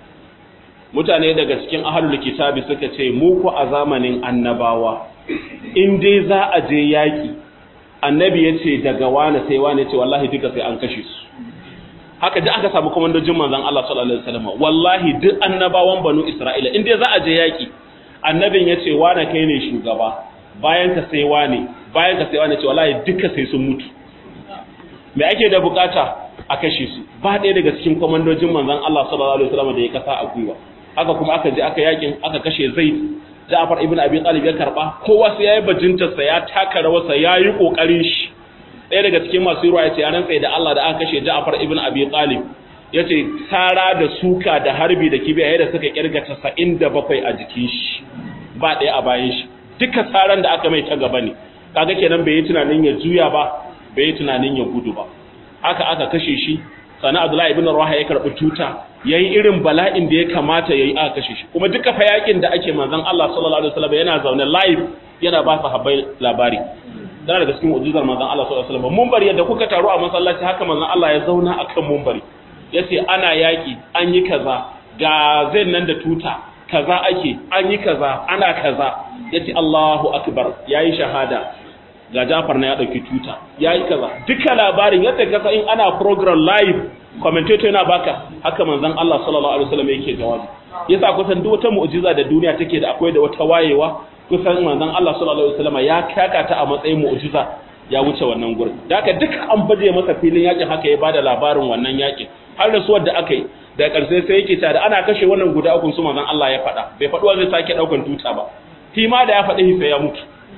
A: mutane daga cikin ahalul kitabi suka ce mu ku a zamanin annabawa in dai za a je yaki annabi ya ce daga wane sai wane ce wallahi duka sai an kashe su haka duk aka samu komandojin manzon Allah sallallahu alaihi wasallam wallahi duk annabawan banu Isra'ila in dai za a je yaki annabin ya ce wane kai ne shugaba bayan ka sai wane bayan ka sai wane ce wallahi duka sai sun mutu me ake da bukata a kashe su ba ɗaya daga cikin komandojin manzon Allah sallallahu alaihi wasallam da ya kasa a gwiwa haka kuma aka je aka yakin aka kashe Zaid Ja'far ibn Abi Talib ya karba kowa sai yayi bajintar sa ya taka rawarsa yayi kokarin shi ɗaya daga cikin masu ruwa yace an rantsa da Allah da aka kashe Ja'far ibn Abi Talib yace sara da suka da harbi da kibiya yadda suka kirga 97 a jikin shi ba ɗaya a bayan shi duka saran da aka mai ta gaba ne kaga kenan bai yi tunanin ya juya ba bai yi tunanin ya gudu ba haka aka kashe shi sana Abdullahi ibn Rawaha ya karbi tuta yayi irin bala'in da ya kamata yayi aka kashe shi kuma duka fa yakin da ake manzon Allah sallallahu alaihi wasallam yana zaune live yana ba sahabbai labari dan daga cikin mu'jizar manzon Allah sallallahu alaihi wasallam munbari yadda kuka taru a masallaci haka manzon Allah ya zauna akan munbari yace ana yaki an yi kaza ga zai nan da tuta kaza ake an yi kaza ana kaza yace Allahu akbar yayi shahada ga Jafar na ya dauki tuta yayi kaza duka labarin yadda kasa in ana program live commentator yana baka haka manzon Allah sallallahu alaihi wasallam yake jawabi yasa kusan duk wata mu'jiza da duniya take da akwai da wata wayewa kusan manzon Allah sallallahu alaihi wasallam ya kaka ta a matsayin mu'jiza ya wuce wannan gurin da haka duk an baje masa filin yakin haka ya bada labarin wannan yakin har da suwar da aka yi da karshe sai yake ta da ana kashe wannan guda uku su manzon Allah ya faɗa bai faɗi wa zai sake daukan tuta ba shi ma da ya faɗi sai ya mutu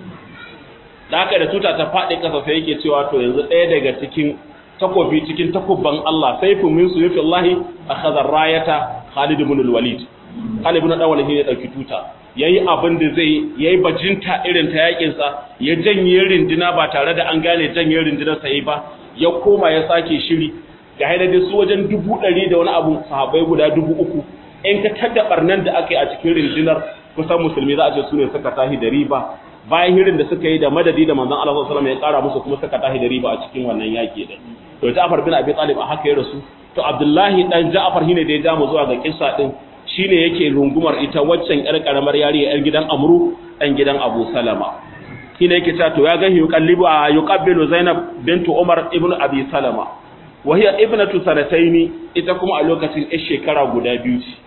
A: da haka da tuta ta faɗi ƙasa sai yake cewa to yanzu ɗaya daga cikin takobi cikin takubban Allah saifu min suyufi Allah akhadha rayata Khalid ibn al-Walid Khalid ibn al-Walid ne dauki tuta yayi abin da zai yayi bajinta irin ta yakin sa ya janye rindina ba tare da an gane janye rindinar sa ba ya koma ya sake shiri ga haida da su wajen dubu ɗari da wani abu sahabbai guda dubu uku in ka tada barnan da aka yi a cikin rindinar kusan musulmi za a ce su ne suka tahi da riba bayan hirin da suka yi da madadi da manzon Allah sallallahu alaihi wasallam ya kara musu kuma suka tahi da riba a cikin wannan yaki din to Ja'far bin Abi Talib a haka ya rasu to Abdullahi dan Ja'far shine da ya ja mu zuwa ga kissa din shine yake rungumar ita waccan yar karamar yariya yar gidan Amru dan gidan Abu Salama shine yake cewa to ya ga yuqallibu a yuqabbilu Zainab bintu Umar ibn Abi Salama wa hiya ibnatu sanataini ita kuma a lokacin yar shekara guda biyu ce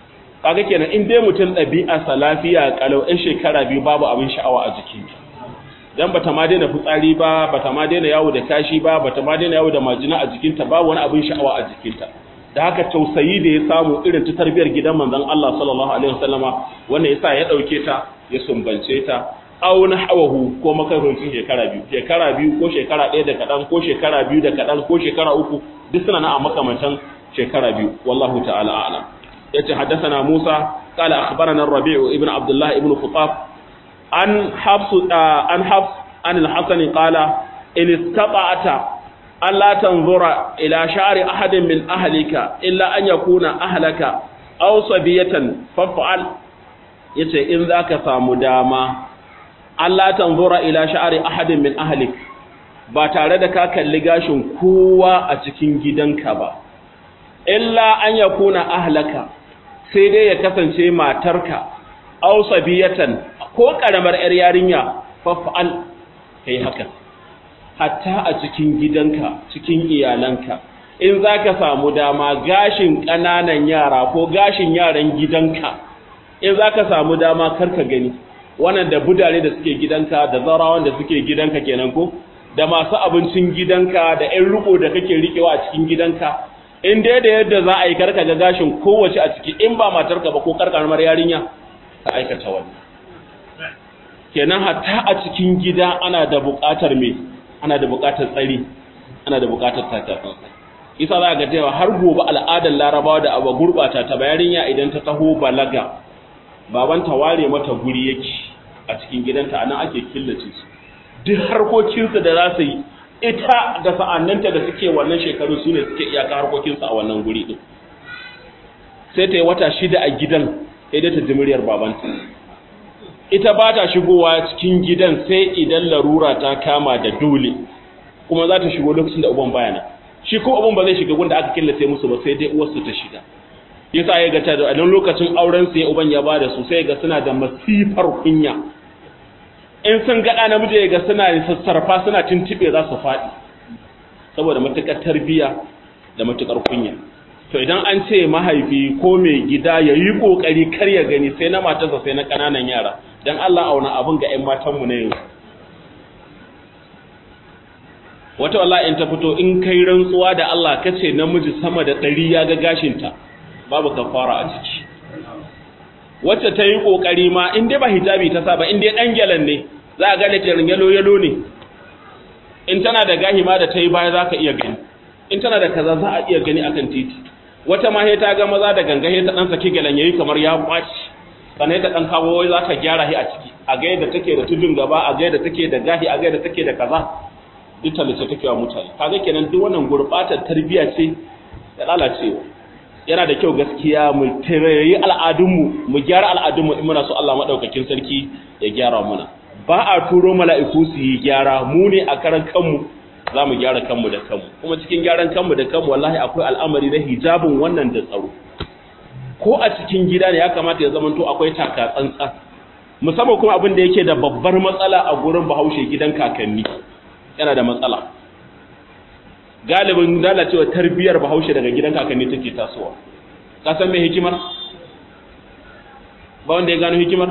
A: kaga kenan in dai mutum ɗabi'arsa lafiya kalau ɗan shekara biyu babu abin sha'awa a jikinta dan bata ma daina fitsari ba bata ma daina yawo da kashi ba bata ma daina yawo da majina a jikinta ba wani abin sha'awa a jikinta da haka tausayi da ya samu irin ta tarbiyar gidan manzon Allah sallallahu alaihi wasallama wanda yasa ya dauke ta ya sumbance ta aw na hawahu ko makaroncin shekara biyu shekara biyu ko shekara ɗaya da kaɗan ko shekara biyu da kaɗan ko shekara uku duk suna na a makamantan shekara biyu wallahu ta'ala a'lam yace haddathana Musa qala akhbarana Rabi'u ibn Abdullah ibn Khutab an Hafs an Hafs an al-Hasan qala in istata'ta alla tanzura ila sha'ri ahadin min ahlika illa an yakuna ahlaka aw sabiyatan faf'al yace in zaka samu dama Allah tanzura ila sha'ri ahadin min ahlik ba tare da ka kalli gashin kowa a cikin gidanka ba illa an yakuna ahlaka sai dai ya kasance matarka aw sabiyatan ko karamar yar yarinya faf'al kai haka hatta a cikin gidanka cikin iyalanka in zaka samu dama gashin kananan yara ko gashin yaran gidanka in zaka samu dama karka gani wannan da budare da suke gidanka da zarawan da suke gidanka kenan ko da masu abincin gidanka da ƴan riko da kake rikewa a cikin gidanka in dai da yadda za a yi karka ga gashin kowace a ciki in ba matarka ba ko karkarmar yarinya ka aikata wannan kenan hatta a cikin gida ana da buƙatar me ana da buƙatar tsari ana da buƙatar takatsantsan isa za ga cewa har gobe al'adar larabawa da abu gurɓata ta yarinya idan ta taho balaga babanta ware mata guri yake a cikin gidanta anan ake killace su duk harkokinsu da za su yi ita da sa'annanta da suke wannan shekaru su ne suke iyaka harkokinsu a wannan guri ɗin sai ta yi wata shida a gidan sai dai ta ji muryar babanta ita ba ta shigowa cikin gidan sai idan larura ta kama da dole kuma za ta shigo lokacin da uban bayana shi ko uban ba zai shiga gunda aka killace musu ba sai dai uwarsu ta shiga yasa ya ga ta da nan lokacin auren su ya uban ya bada su sai ga suna da masifar kunya in sun ga namiji ya ga suna sassarfa suna tintibe za su faɗi saboda matukar tarbiya da matukar kunya to idan an ce mahaifi ko mai gida ya yi ƙoƙari kar ya gani sai na matarsa sai na ƙananan yara don Allah auna abin ga 'yan matanmu na yanzu wata wallahi in ta fito in kai rantsuwa da Allah kace namiji sama da ɗari ya ga gashinta babu kafara a ciki wacce ta yi ƙoƙari ma in dai ba hijabi ta sa ba in dai ɗan gyalan ne za a gane terin yalo yalo ne in tana da gahi ma da ta yi baya za ka iya gani in tana da kaza za a iya gani akan titi wata ma ta ga maza da ganga ta dan saki galan yayi kamar ya kwaci sannan ta dan kawo wai za ta gyara shi a ciki a ga yadda take da tudun gaba a ga yadda take da gahi a ga yadda take da kaza duk talice take wa mutane kaga kenan duk wannan gurbatar tarbiya ce da lalacewa yana da kyau gaskiya mu tarayi al'adunmu mu gyara al'adunmu in muna so Allah madaukakin sarki ya gyara mana ba a turo mala'iku su yi gyara mu ne a karan kanmu za mu gyara kanmu da kanmu kuma cikin gyaran kanmu da kanmu wallahi akwai al'amari na hijabin wannan da tsaro ko a cikin gida ne ya kamata ya zamanto akwai taka tsantsa musamman kuma abin da yake da babbar matsala a gurin bahaushe gidan kakanni yana da matsala galibin lalacewa tarbiyyar bahaushe daga gidan kakanni take tasowa ka san me hikimar ba wanda ya gano hikimar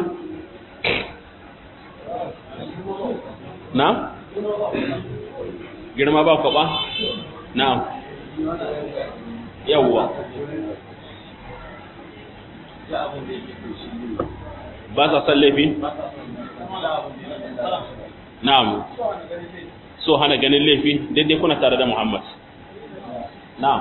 A: na girma ba kwaba na'am yawwa ba sa san laifi na'am so hana ganin laifi daidai kuna tare da muhammad na'am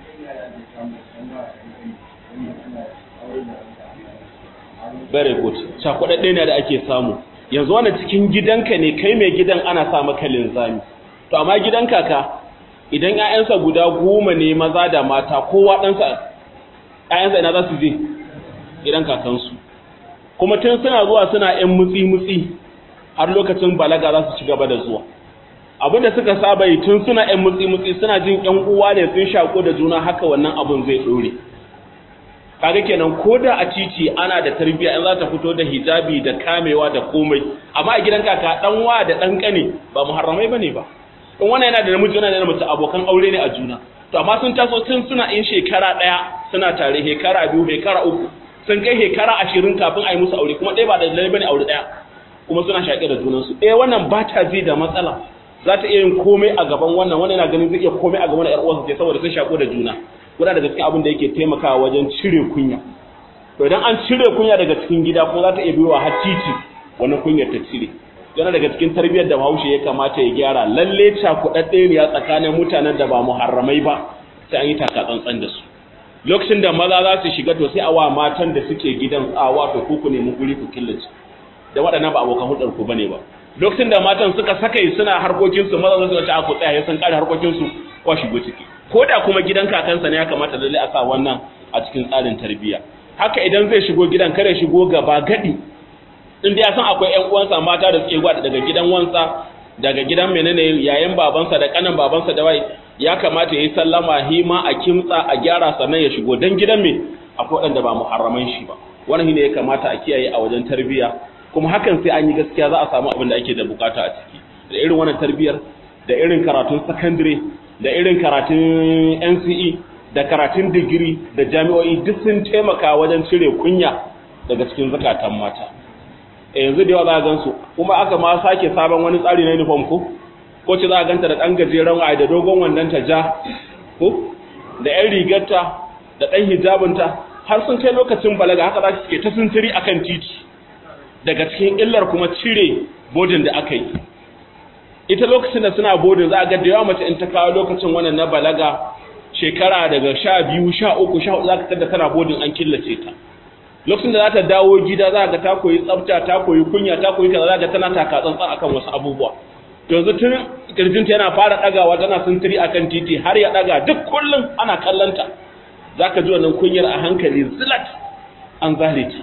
A: very good cakwadadde ne da ake samu yanzu wannan cikin gidanka ne kai mai gidan ana sa maka linzami to amma gidan kaka idan ƴaƴansa guda goma ne maza da mata kowa ɗansa ƴaƴansa ina za su je gidan kakansu kuma tun suna zuwa suna ƴan mutsi-mutsi har lokacin balaga za su ci gaba da zuwa abinda suka saba yi tun suna ƴan mutsi-mutsi suna jin ƴan uwa ne sun shako da juna haka wannan abin zai ɗore kaga kenan ko da a titi ana da tarbiyya in za ta fito da hijabi da kamewa da komai amma a gidan kaka dan wa da dan kane ba muharramai bane ba in wannan yana da namiji yana da mace abokan aure ne a juna to amma sun taso tun suna in shekara daya suna tare shekara biyu shekara uku sun kai shekara ashirin kafin a yi musu aure kuma ɗaya ba da lalle bane aure ɗaya kuma suna shaƙe da junansu ɗaya wannan ba ta ji da matsala za ta iya yin komai a gaban wannan wannan yana ganin zai iya komai a gaban ƴar uwarsa sai saboda sun shaƙo da juna guda daga cikin abin da yake taimakawa wajen cire kunya to idan an cire kunya daga cikin gida ko za ta iya biyowa har titi wannan kunyar ta cire yana daga cikin tarbiyyar da Bahaushe ya kamata ya gyara lalle cakuɗaɗɗe ne tsakanin mutanen da ba muharramai ba sai an yi taka tsantsan da su lokacin da maza za su shiga to sai a wa matan da suke gidan tsawa to ku ku nemi guri ku killace da waɗannan ba abokan hulɗar ku bane ba lokacin da matan suka saka suna harkokin su maza za su ce a ku tsaya sun kare harkokin su ko shigo ciki ko da kuma gidan kakansa ne ya kamata lalle a sa wannan a cikin tsarin tarbiyya haka idan zai shigo gidan kare shigo gaba gadi in da ya san akwai ƴan uwansa mata da suke gwada daga gidan wansa daga gidan menene yayan babansa da kanan babansa da wai ya kamata ya yi sallama hima a kimtsa a gyara sannan ya shigo dan gidan me akwai waɗanda ba muharraman shi ba wannan ne ya kamata a kiyaye a wajen tarbiyya kuma hakan sai an yi gaskiya za a samu abin da ake da bukata a ciki da irin wannan tarbiyyar da irin karatun secondary da irin karatun NCE da karatun digiri da jami'o'i duk sun taimaka wajen cire kunya daga cikin zakatan mata yanzu da yawa za a gansu kuma aka ma sake sabon wani tsari na uniform ko ko ce za a ganta da ɗan gajeren waye da dogon wandon ta ja ko da ƴan rigarta da ɗan hijabinta har sun kai lokacin balaga haka za su ke ta sintiri akan titi daga cikin illar kuma cire bodin da aka yi ita lokacin da suna bodin za a ga da yawa mace in ta kawo lokacin wannan na balaga shekara daga sha biyu sha uku sha hudu za ka tada tana bodin an killace ta lokacin da za ta dawo gida za ga ta koyi tsafta ta koyi kunya ta koyi kaza za ga tana taka tsantsan akan wasu abubuwa yanzu tun kirjinta yana fara dagawa tana sintiri akan titi har ya daga duk kullum ana kallanta zaka ji wannan kunyar a hankali zilat an zare ta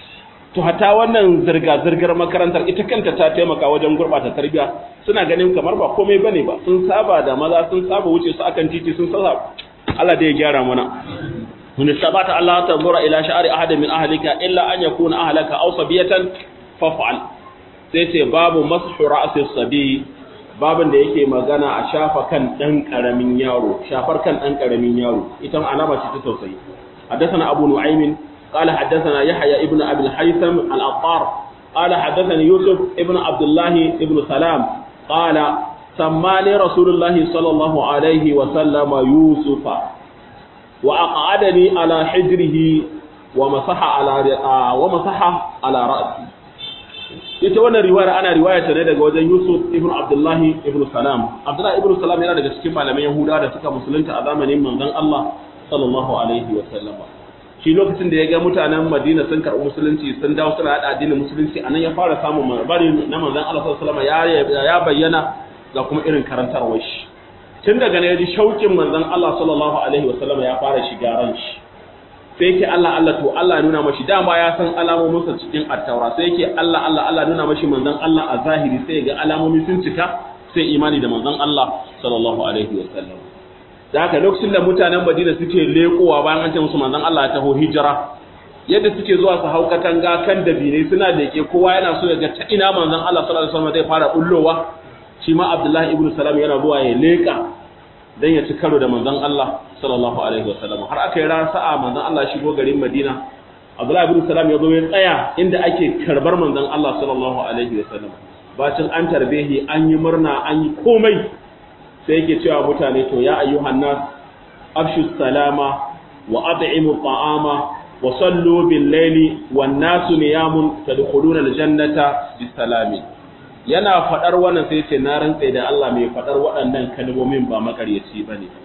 A: to hata wannan zirga zirgar makarantar ita kanta ta taimaka wajen gurbata tarbiya suna ganin kamar ba komai bane ba sun saba da maza sun saba wuce su akan titi sun saba Allah da ya gyara mana من استطعت الله تنظر إلى شعر أحد من أهلك إلا أن يكون أهلك أو صبية فافعل سيتي باب مسح رأس الصبي babin da yake magana a shafa kan ɗan ƙaramin yaro shafar kan ɗan ƙaramin yaro ita alama ce ta tausayi حدثنا أبو نعيم قال حدثنا يحيى ابن أبي الحيثم الأطار قال حدثني يوسف ابن عبد الله ابن سلام قال سماني رسول الله صلى الله عليه وسلم يوسف وأقعدني على حجره ومسح على ومسح على رأسي ita wannan riwaya ana riwaya ta ne daga wajen Yusuf ibn Abdullah ibn Salam Abdullah ibn Salam yana daga cikin malaman Yahuda da suka musulunta a zamanin manzon Allah sallallahu alaihi wa sallama shi lokacin da ya ga mutanen Madina sun karɓi musulunci sun dawo suna hada addinin musulunci anan ya fara samun labari na manzon Allah sallallahu alaihi wa sallama ya bayyana ga kuma irin karantarwar shi tun daga ne ya ji shauƙin manzon Allah sallallahu alaihi wasallam ya fara shiga ran shi sai yake Allah Allah to Allah nuna mashi dama ya san alamomin sa cikin attaura sai yake Allah Allah Allah nuna mashi manzon Allah a zahiri sai ga alamomi sun cika sai imani da manzon Allah sallallahu alaihi wasallam da haka lokacin da mutanen Madina suke lekowa bayan an ce musu manzon Allah ya taho hijira yadda suke zuwa su hau katanga kan dabinai suna leke kowa yana so ya ga ta ina manzon Allah sallallahu alaihi wasallam zai fara bullowa shi ma Abdullahi ibn Salam yana zuwa ya leka dan ya ci karo da manzon Allah sallallahu alaihi wasallam har aka yi ran sa'a manzon Allah shigo garin Madina Abdullahi ibn Salam ya zo ya tsaya inda ake karbar manzon Allah sallallahu alaihi wasallam bacin an tarbehi an yi murna an yi komai sai yake cewa mutane to ya ayyuhan nas afshu salama wa at'imu ta'ama wa sallu bil layli wan nasu niyamun tadkhuluna al jannata bisalamin yana faɗar wannan sai ce na rantse da Allah mai faɗar waɗannan kalmomin ba makaryaci ba ne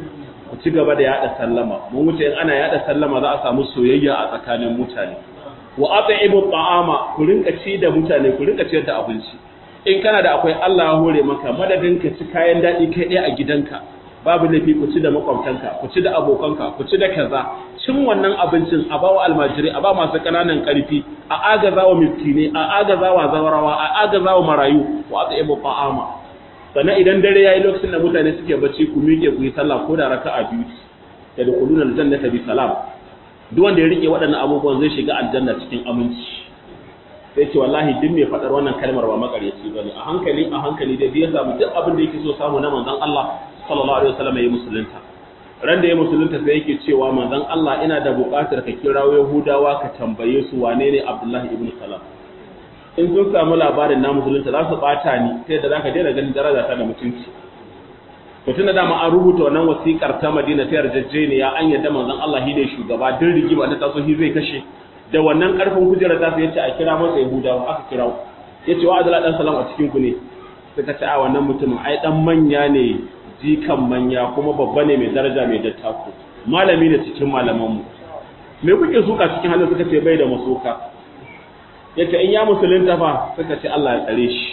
A: ku ci gaba da yaɗa sallama mun wuce in ana yaɗa sallama za a samu soyayya a tsakanin mutane wa at'imu ta'ama ku rinka ci da mutane ku rinka ciyar da abinci in kana da akwai Allah ya hore maka madadin ka ci kayan daɗi kai ɗaya a gidanka babu laifi ku ci da makwabtanka ku ci da abokanka ku ci da kaza cin wannan abincin a bawa almajiri a ba masu ƙananan ƙarfi a agaza wa miskine a agaza wa zawarawa a agaza wa marayu wa aka yabo fa'ama sannan idan dare yayi lokacin da mutane suke bacci ku miƙe ku yi sallah ko da raka'a biyu da dukuluna aljannata bi salam duk wanda ya rike waɗannan abubuwan zai shiga aljanna cikin aminci sai ce wallahi duk mai faɗar wannan kalmar ba makaryaci bane a hankali a hankali da ya samu duk abin da yake so samu na manzon Allah sallallahu alaihi wasallam ya musulunta ran da ya musulunta sai yake cewa manzon Allah ina da buƙatar ka kirawo Yahudawa ka tambaye su wane ne Abdullahi ibn Salam in sun samu labarin na musulunta za su bata ni sai da zaka daina ganin daraja ta da mutunci to tunda dama an rubuta wannan wasikar ta Madina ta yarjejeniya an yadda manzon Allah shi ne shugaba din rigima ta taso shi zai kashe da wannan karfin kujera ta yace a kira masa Yahudawa aka kirawo yace wa Abdullahi dan Salam a cikin ku ne suka ce a wannan mutumin ai dan manya ne jikan manya kuma babba ne mai daraja mai dattako malami ne cikin malamanmu me kuke suka cikin halin suka ce bai da masuka yace in ya musulunta fa suka ce Allah ya tsare shi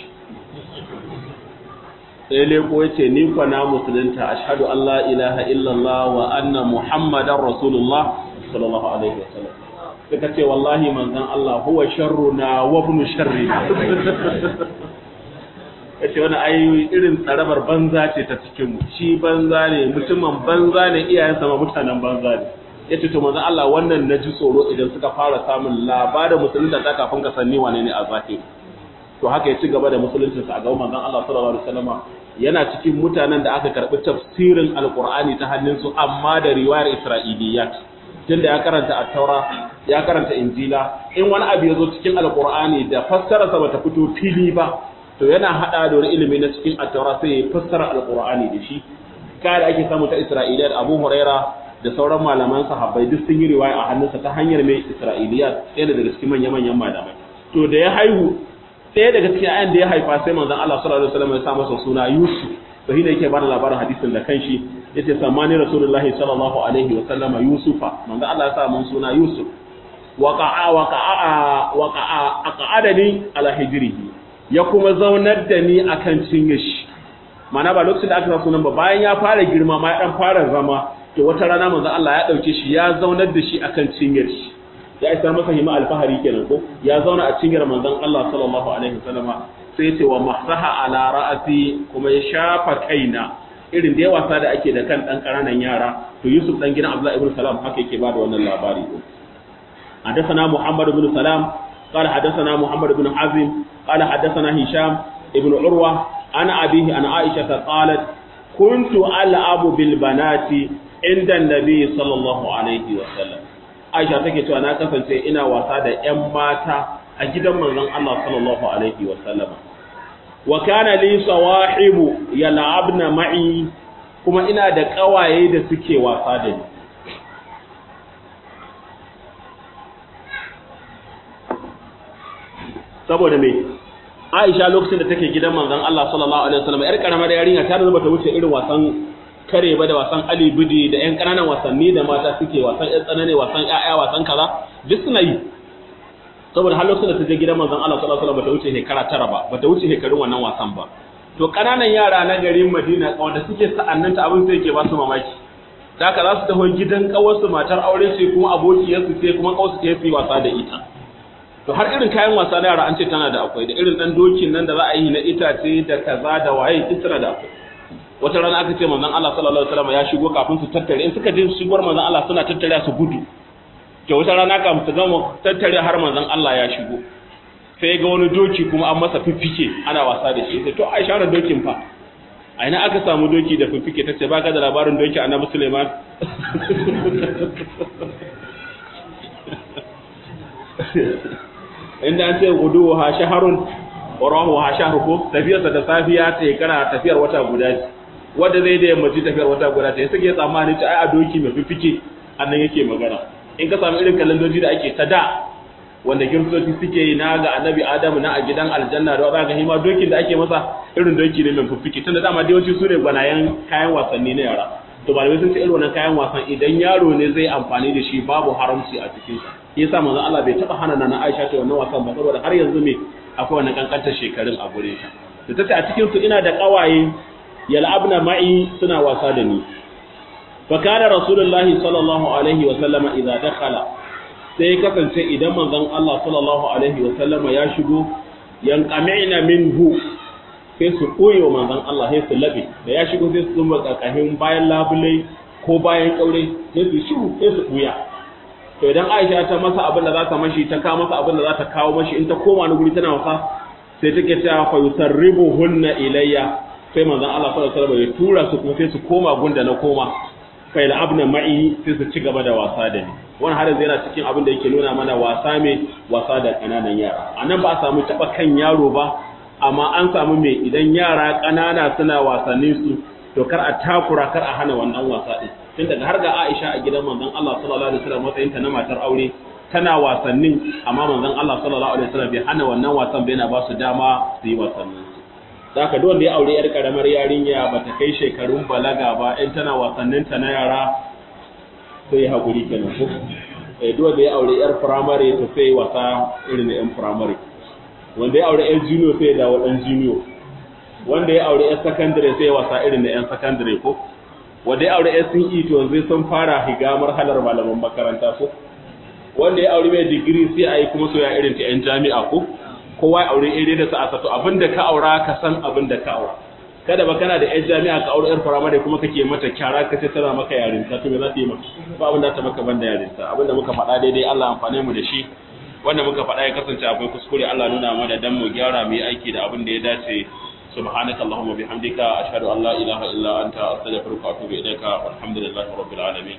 A: sai leko yace ni kwa na musulunta ashhadu an la ilaha illallah wa anna muhammadar rasulullah sallallahu alaihi wasallam suka ce wallahi manzon Allah huwa sharruna wa ibn sharrina ya ce wani ayoyi irin tsarabar banza ce ta cikinmu shi banza ne mutumin banza ne iyayensa ma mutanen banza ne ya ce to manzo Allah wannan na ji tsoro idan suka fara samun labarin musulunta ta kafin ka sanni wane ne a zahiri to haka ya ci gaba da musuluncinsa a gaban manzon Allah sallallahu alaihi wasallam yana cikin mutanen da aka karbi tafsirin alqur'ani ta hannunsu amma da riwayar isra'iliyat tunda ya karanta at-taura ya karanta injila in wani abu ya zo cikin alqur'ani da fassararsa bata fito fili ba to yana hada da wani ilimi na cikin at-taura sai ya fassara alqur'ani da shi kai da ake samu ta isra'iliyat abu huraira da sauran malaman sahabbai duk sun yi riwaya a hannunsa ta hanyar mai isra'iliyat ɗaya daga cikin manya-manyan malamai to da ya haihu ɗaya daga cikin ayan da ya haifa sai manzon Allah sallallahu alaihi wasallam ya sa masa suna Yusuf to shine yake bada labarin hadisin da kanshi yace samani rasulullahi sallallahu alaihi wasallama Yusufa manzon Allah ya sa mun suna Yusuf waqa'a waqa'a waqa'a aqadani ala hijrihi ya kuma zaunar da ni akan cinye shi mana ba lokacin da aka sa sunan ba bayan ya fara girma ma ya dan fara zama to wata rana manzon Allah ya dauke shi ya zaunar da shi akan cinyar shi ya isa masa hima alfahari kenan ko ya zauna a cinyar manzon Allah sallallahu alaihi wasallam sai ya ce wa masaha ala ra'asi kuma ya shafa kaina irin da ya wasa da ake da kan dan karanan yara to Yusuf dan gidan Abdullah ibn Salam haka yake bada wannan labari حدثنا محمد بن سلام قال حدثنا محمد بن حزم قال حدثنا هشام ابن عروة عن أبيه عن عائشة قالت كنت ألعب بالبنات عند النبي صلى الله عليه وسلم Aisha take cewa na kasance ina wasa da ƴan mata a gidan manzon Allah sallallahu alaihi wa sallama wa kana li sawahibu yal'abna ma'i kuma ina da kawaye da suke wasa da ni saboda me Aisha lokacin da take gidan manzon Allah sallallahu alaihi wasallam yar karamar yarinya ta zama ta wuce irin wasan kare ba da wasan Ali Bidi da ƴan ƙananan wasanni da mata suke wasan ƴan tsanane wasan ƴaƴa wasan kaza duk suna yi saboda har lokacin da ta je gidan manzon Allah sallallahu alaihi wasallam bata wuce shekara tara ba bata wuce shekarun wannan wasan ba to ƙananan yara na garin Madina wanda suke sa'annan ta abin sai yake ba su mamaki da haka za su taho gidan kawarsu matar aure ce kuma abokiyarsu ce kuma kawarsu ce su yi wasa da ita to har irin kayan wasa na yara an ce tana da akwai da irin dan dokin nan da za a yi na itace da kaza da waye duk tana da akwai wata rana aka ce manzon Allah sallallahu alaihi wasallam ya shigo kafin su tattare in suka je shigowar manzon Allah suna tattare su gudu to wata rana kafin su gama tattare har manzon Allah ya shigo sai ga wani doki kuma an masa fiffike ana wasa da shi sai to Aisha da dokin fa a ina aka samu doki da fiffike tace baka da labarin doki Annabi Sulaiman inda an ce gudu ha shaharun warahu ha shahru ko tafiyarsa da safiya ce kana tafiyar wata guda ce wanda zai da yammaci tafiyar wata guda ce suke tsammani ce ai a doki mai fifike annan yake magana in ka samu irin kalandoji da ake ta da wanda kiristoci suke yi na ga annabi adamu na a gidan aljanna da za ga hima dokin da ake masa irin doki ne mai fifike tunda dama da yawanci su ne gwanayen kayan wasanni na yara to malamai sun ce irin wannan kayan wasan idan yaro ne zai amfani da shi babu haramci a cikin sa yasa manzon Allah bai taba hana na Aisha ta wannan wasan ba saboda har yanzu me akwai wannan kankantar shekarun a gure ta to tace a cikin su ina da kawaye yal'abna ma'i suna wasa da ni fa kana rasulullahi sallallahu alaihi wa sallama idza dakhala sai kasance idan manzon Allah sallallahu alaihi wa sallama ya shigo yanqami'na minhu sai su koyo manzon Allah sai su labe da ya shigo sai su zumba kakahin bayan labule ko bayan kaure sai su shiru sai su buya to idan Aisha ta masa abin da za ta mashi ta kawo masa abin da za ta kawo mashi in ta koma ni guri tana wasa sai take cewa fa yusarribuhunna ilayya sai manzon Allah sallallahu alaihi wasallam ya tura su kuma sai su koma gunda na koma fa abna ma'i sai su ci gaba da wasa da ni wannan har yanzu yana cikin abin da yake nuna mana wasa mai wasa da kananan yara anan ba a samu taba kan yaro ba amma an samu mai idan yara kanana suna wasannin su to kar a takura kar a hana wannan wasa din tun daga har ga Aisha a gidan manzon Allah sallallahu alaihi wasallam matsayin ta na matar aure tana wasannin amma manzon Allah sallallahu alaihi wasallam bai hana wannan wasan bai na ba su dama su yi wasannin su zaka duk wanda ya aure yar karamar yarinya bata kai shekarun balaga ba in tana wasannin ta na yara sai hakuri kenan ko eh duk wanda ya aure yar primary to sai wasa irin na yan primary wanda ya aure yar junior sai ya dawo dan junior wanda ya aure 'yan sakandare sai wasa irin na 'yan sakandare ko wanda ya aure 'yan sun yi to zai sun fara higa marhalar malaman makaranta ko wanda ya aure mai digiri sai a yi kuma soya irin ta 'yan jami'a ko kowa ya aure iri da sa'a to abin da ka aura ka san abin da ka aura kada ba kana da 'yan jami'a ka aure 'yar firamare kuma kake mata kyara ka ce tana maka yarinta to me za ta yi maka ba abin da ta maka banda yarinta abin da muka faɗa daidai Allah amfane mu da shi wanda muka faɗa ya kasance akwai kuskure Allah nuna mana dan mu gyara mu yi aiki da abin da ya dace سبحانك اللهم وبحمدك أشهد أن لا إله إلا أنت أستغفرك وأتوب إليك والحمد لله رب العالمين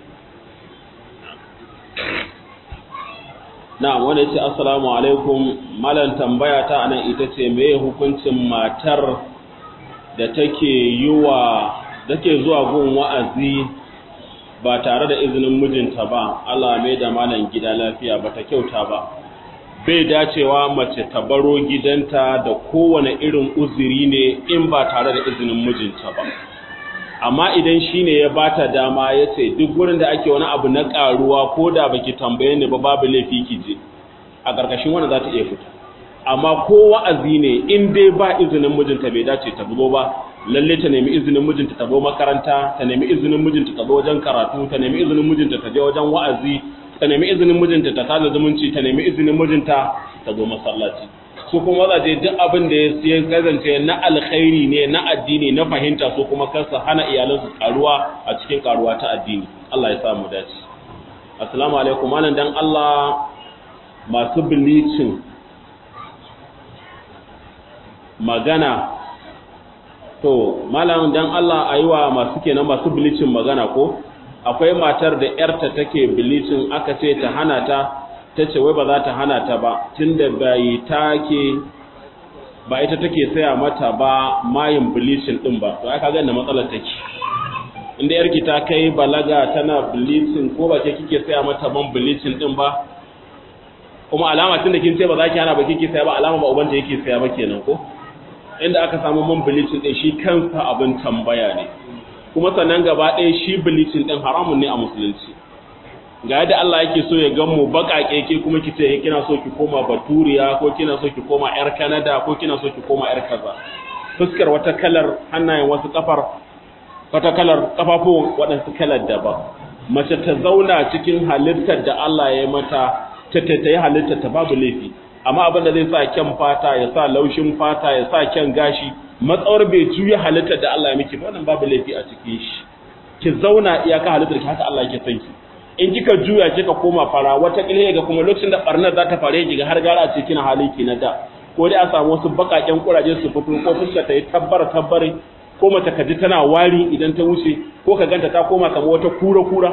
A: na'am wanda yace assalamu alaikum malan tambaya ta anan ita ce meye hukuncin matar da take yiwa take zuwa gun wa'azi ba tare da izinin mijinta ba Allah mai da malan gida lafiya bata kyauta ba bai dacewa mace ta baro gidanta da kowane irin uzuri ne in ba tare da izinin mijinta ba amma idan shi ne ya bata dama ya ce duk wurin da ake wani abu na karuwa ko da baki tambaye ni ba babu laifi ki je a ƙarƙashin wanda za ta iya fita amma ko wa'azi ne in dai ba izinin mijinta bai dace ta zo ba lalle ta nemi izinin mijinta ta zo makaranta ta nemi izinin mijinta ta zo wajen karatu ta nemi izinin mijinta ta je wajen wa'azi ta nemi izinin mijinta ta sada zumunci ta nemi izinin mijinta ta zo masallaci su kuma mazaje duk abin da ya kasance na alkhairi ne na addini na fahimta su kuma kansa hana iyalansu karuwa a cikin karuwa ta addini Allah ya samu dace assalamu alaikum malam dan Allah masu bilicin magana to malam dan Allah ayiwa masu kenan masu bilicin magana ko akwai matar da ‘yarta take bilicin aka ce ta hana ta ta ce wai ba za ta hana ta ba tun da bai take ba ita take saya mata ba mayin bilicin ɗin ba to aka gani matsalar take inda yarki ta kai balaga tana bilicin ko ba ke kike saya mata man bilicin ɗin ba kuma alama tun da kin ce ba za ki hana ba kike saya ba alama ba ubanta yake saya ba kenan ko inda aka samu man bilicin ɗin shi kansa abin tambaya ne kuma sannan gaba ɗaya shi bilicin ɗin haramun ne a musulunci ga yadda Allah yake so ya gan mu baƙaƙe ke kuma ki ce kina so ki koma baturiya ko kina so ki koma yar Canada ko kina so ki koma yar kaza fuskar wata kalar hannayen wasu kafar wata kalar kafafuwan waɗansu kalar daban mace ta zauna cikin halittar da Allah ya mata ta ta yi halittar ta babu laifi amma abin da zai sa kyan fata ya sa laushin fata ya sa kyan gashi matsawar bai juya halittar da Allah ya miki ba wannan babu laifi a cikin shi ki zauna iyaka halittar ki haka Allah yake son ki in kika juya kika koma fara wata kile ga kuma lokacin da barnar za ta fare ki ga har gara ce kina halin ki na da ko dai a samu wasu bakaken kuraje su fito ko fuska ta yi tabbar tabbare ko mace ka ji tana wari idan ta wuce ko ka ganta ta koma kamar wata kura kura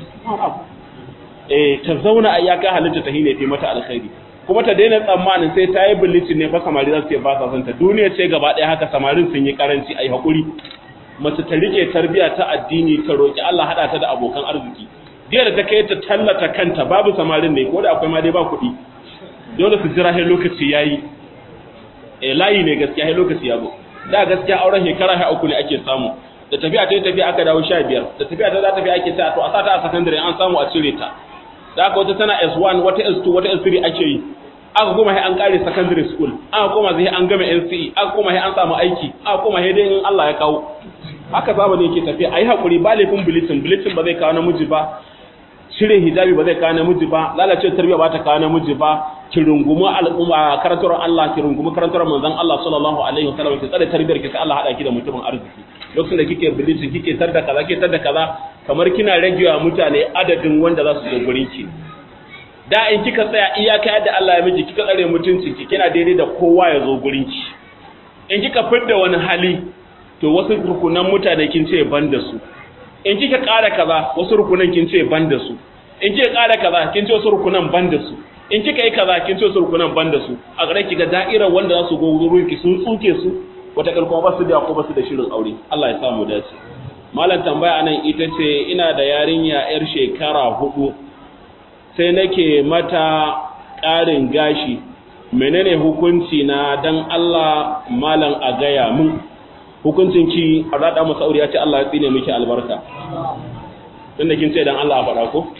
A: eh ta zauna a iyaka halitta ta hine fi mata alkhairi kuma ta daina tsammanin sai ta yi bilicin ne fa samari za su ce ba sa son ta duniya ce gaba ɗaya haka samarin sun yi karanci ai hakuri mace ta rike tarbiya ta addini ta roki Allah hada ta da abokan arziki jiya da ta kai ta tallata kanta babu samarin ne ko da akwai ma dai ba kuɗi dole su jira sai lokaci yayi eh layi ne gaskiya sai lokaci ya zo da gaskiya auren shekara sai uku ne ake samu da tafiya ta tafiya aka dawo 15 da tafiya ta za ta tafi ake ta to a sata a secondary an samu a cire ta da aka wata tana S1 wata S2 wata S3 ake yi aka koma sai an kare secondary school aka koma sai an gama NCE aka koma sai an samu aiki aka koma sai dai in Allah ya kawo haka zamani yake tafiya ayi hakuri ba laifin bulletin bulletin ba zai kawo namiji ba cire hijabi ba zai kawo namiji ba lalace tarbiyya ba ta kawo namiji ba ki rungumi al'umma karantar Allah ki rungumi karantar manzon Allah sallallahu alaihi wasallam ki tsare tarbiyyar ki sai Allah hada ki da mutumin arziki lokacin da kike bulletin kike tar da kaza kike tar da kaza kamar kina ragewa mutane adadin wanda za su zo gurin ki da in kika tsaya iyaka yadda Allah ya miji kika tsare mutuncin ki kina daidai da kowa ya zo gurin ki in kika fidda wani hali to wasu rukunan mutane kin ce ban da su in kika ƙara kaza wasu rukunan kin ce ban da su in kika ƙara kaza kin ce wasu rukunan ban da su in kika yi kaza kin ce wasu rukunan ban da su a gare ki ga da'irar wanda za su go wurin ki sun tsuke su wata kalkuma ba su da ko ba su da shirin aure Allah ya samu dace malam tambaya anan ita ce ina da yarinya yar shekara hudu sai nake mata ƙarin gashi menene hukunci na dan Allah malam a gaya mun hukuncin ki a rada masa aure ya ce Allah ya tsine miki albarka tunda kin ce dan Allah a faɗa ko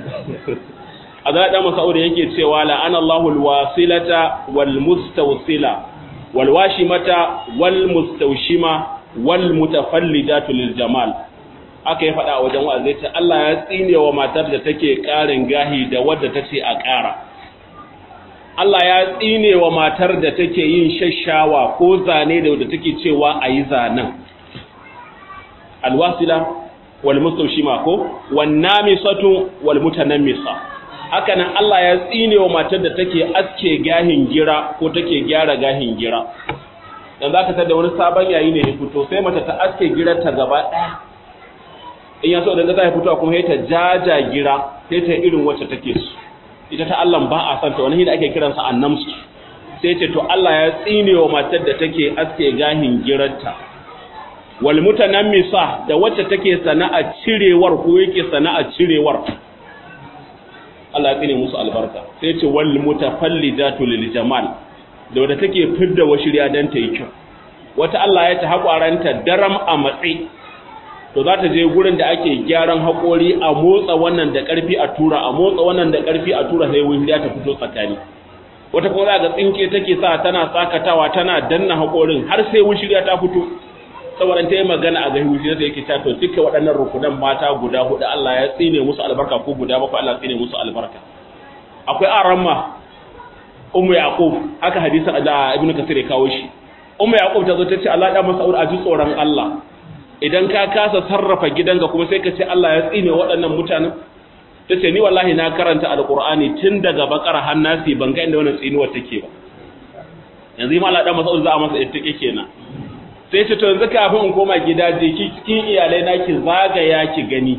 A: a rada masa aure yake cewa la'ana Allahu alwasilata wal mustawsila wal washimata wal mustawshima wal mutafallidatu lil jamal aka yi faɗa a wajen wa'azi ta Allah ya tsine wa matar da take ƙarin gahi da wadda tace a ƙara Allah ya tsine wa matar da take yin shashawa ko zane da wadda take cewa a yi zanen. Alwasila wal mustaushima ko wan namisatu wal mutanammisa. Haka nan Allah ya tsine wa matar da take aske gahin gira ko take gyara gahin gira. Dan zaka tada wani sabon yayi ne ya fito sai mata ta aske girar ta gaba ɗaya. In ya so da ta fito kuma sai ta jaja gira sai ta irin wacce take so. ita ta Allah ba a santa wani da ake kiransa annamsu sai ce to Allah ya tsine wa matar da take aske gahin girarta wal mutanammisa da wacce take sana'a cirewar ko yake sana'a cirewar Allah ya tsine musu albarka sai ce wal mutafallidatu lil jamal da wadda take fidda washiriya dan ta yi kyau wata Allah ya ta hakwaranta daram a matsi to za ta je gurin da ake gyaran haƙori a motsa wannan da ƙarfi a tura a motsa wannan da ƙarfi a tura sai wuriya ta fito tsakani wata kuma za ga tsinke take sa tana sakatawa tana danna haƙorin har sai wushiriya ta fito saboda ta yi magana a ga wushiriya da yake ta to duka waɗannan rukunan mata guda hudu Allah ya tsine musu albarka ko guda bakwai Allah ya tsine musu albarka akwai aramma ummu yaqub haka hadisin da ibnu kasir ya kawo shi ummu yaqub ta zo ta ce Allah ya masa aure a ji tsoron Allah idan ka kasa sarrafa gidanka kuma sai ka ce Allah ya tsine waɗannan mutanen ta ce ni wallahi na karanta alkur'ani tun daga bakara har nasi ban ga inda wannan tsinuwar take ba yanzu yi mala dan mas'ud za a masa ittike kenan sai ce to yanzu kafin in koma gida je ki cikin iyalai na ki zagaya ki gani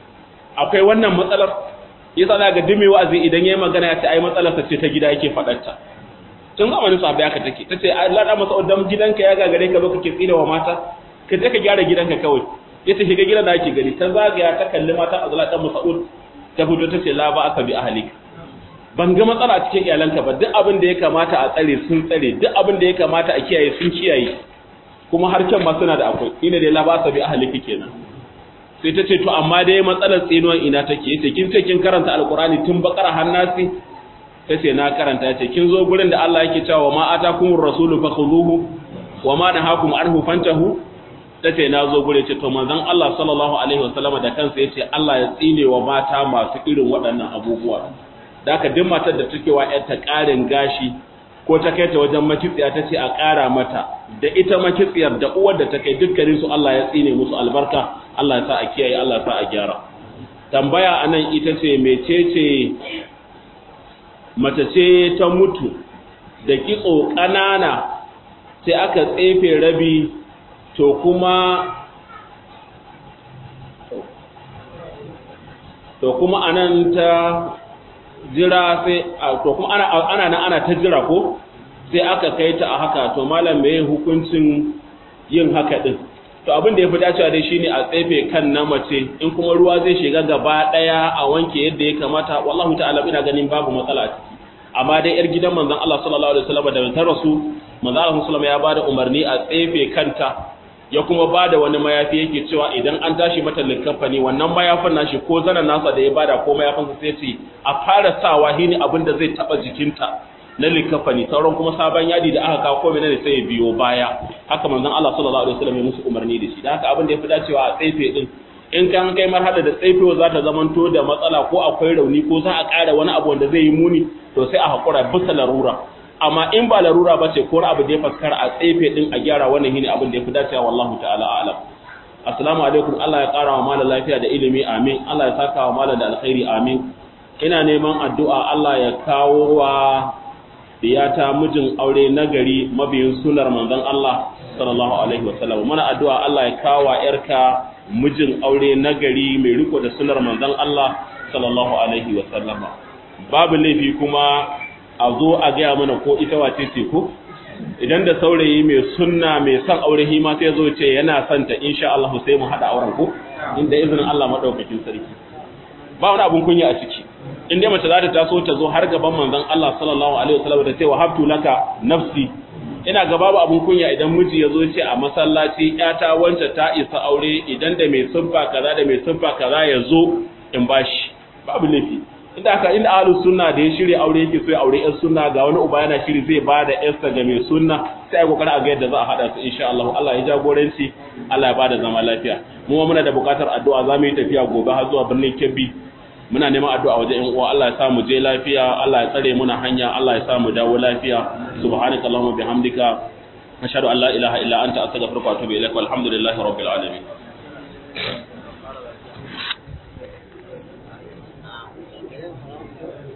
A: akwai wannan matsalar yasa za ga dumi wa'azi idan yayi magana ya ce ai matsalar sa ce ta gida yake fadar ta tun zamanin sahabbai aka take tace Allah dan mas'ud dan gidanka ya gagare ka ba kake tsine wa mata ka je ka gyara gidanka kawai ya ta shiga gidan da ake gani ta zagaya ta kalli matan azla dan Mas'ud ta fito ta ce la ba aka bi ahlik ban ga matsala a cikin iyalanka ba duk abin da ya kamata a tsare sun tsare duk abin da ya kamata a kiyaye sun kiyaye kuma har kyan ma suna da akwai ina dai la ba aka bi ahliki kenan sai ta ce to amma dai matsalar tsinuwan ina take yace kin ce kin karanta alqurani tun bakara har nasi ta ce na karanta yace kin zo gurin da Allah yake cewa ma atakumur rasulu fakhuduhu wa ma nahakum anhu fantahu tace na zo gure ce to manzon Allah sallallahu alaihi wasallama da kansa yace Allah ya tsine wa mata masu irin waɗannan abubuwa da haka duk matar da take wa ta ƙarin gashi ko ta kai ta wajen makitsiya ta ce a ƙara mata da ita makitsiyar da uwar da ta kai dukkanin su Allah ya tsine musu albarka Allah ya sa a kiyaye Allah ya sa a gyara tambaya anan ita ce mecece mace ce ta mutu da kitso ƙanana sai aka tsefe rabi to kuma to kuma anan ta jira sai to kuma ana ana nan ana ta jira ko sai aka kai ta a haka to malam me hukuncin yin haka din to abin da yafi dacewa dai shine a tsefe kan na mace in kuma ruwa zai shiga gaba daya a wanke yadda ya kamata wallahi ta'ala ina ganin babu matsala a ciki amma dai yar gidan manzon Allah sallallahu alaihi wasallam da ta rasu manzon Allah sallallahu ya bada umarni a tsefe kanta ya kuma bada wani mayafi yake cewa idan an tashi mata likafani wannan mayafin nashi ko zanan nasa da ya bada ko mayafin sa sai ce a fara sawa hini abin da zai taba jikinta na likafani sauran kuma sabon yadi da aka kawo ko menene sai ya biyo baya haka manzon Allah sallallahu alaihi wasallam ya musu umarni da shi da haka abin da ya fi dacewa a tsefe din in kan kai marhala da tsaifewa za ta zamanto da matsala ko akwai rauni ko za a ƙara wani abu wanda zai yi muni to sai a haƙura bisa larura amma in ba larura ba ce ko abu da ya faskara a tsaife din a gyara wannan shine abin da ya fi dacewa wallahu ta'ala a'lam assalamu alaikum Allah ya ƙara wa malam lafiya da ilimi amin Allah ya saka wa malam da alkhairi amin ina neman addu'a Allah ya kawo wa diyata mijin aure nagari mabiyin sunar manzon Allah sallallahu alaihi wasallam muna addu'a Allah ya kawo yarka mijin aure nagari mai riko da sunar manzon Allah sallallahu alaihi wa sallama babu laifi kuma a zo a gaya mana ko ita wace ce ko idan da saurayi mai sunna mai son aure hima sai zo ce yana son ta insha Allah sai mu hada auren ko inda izinin Allah madaukakin sarki ba wani abun kunya a ciki in dai mace za ta taso ta zo har gaban manzon Allah sallallahu alaihi wasallam ta ce wa habtu laka nafsi ina ga babu abun kunya idan miji ya zo ce a masallaci yata wance ta isa aure idan da mai sunfa kaza da mai sunfa kaza ya zo in bashi babu laifi inda aka inda ahlus sunna da ya shirya aure yake so ya aure yan sunna ga wani uba yana shiri zai ba da yarsa ga mai sunna sai ai kokari a ga yadda za a hada su insha Allah Allah ya jagoranci Allah ya bada zama lafiya mu muna da bukatar addu'a za mu yi tafiya gobe har zuwa birnin Kebbi muna neman addu'a wajen ƴan uwa Allah ya sa mu je lafiya Allah ya tsare muna hanya Allah ya sa mu dawo lafiya subhanakallahumma bihamdika ashhadu an la ilaha illa anta astaghfiruka wa atubu ilaik walhamdulillahi rabbil alamin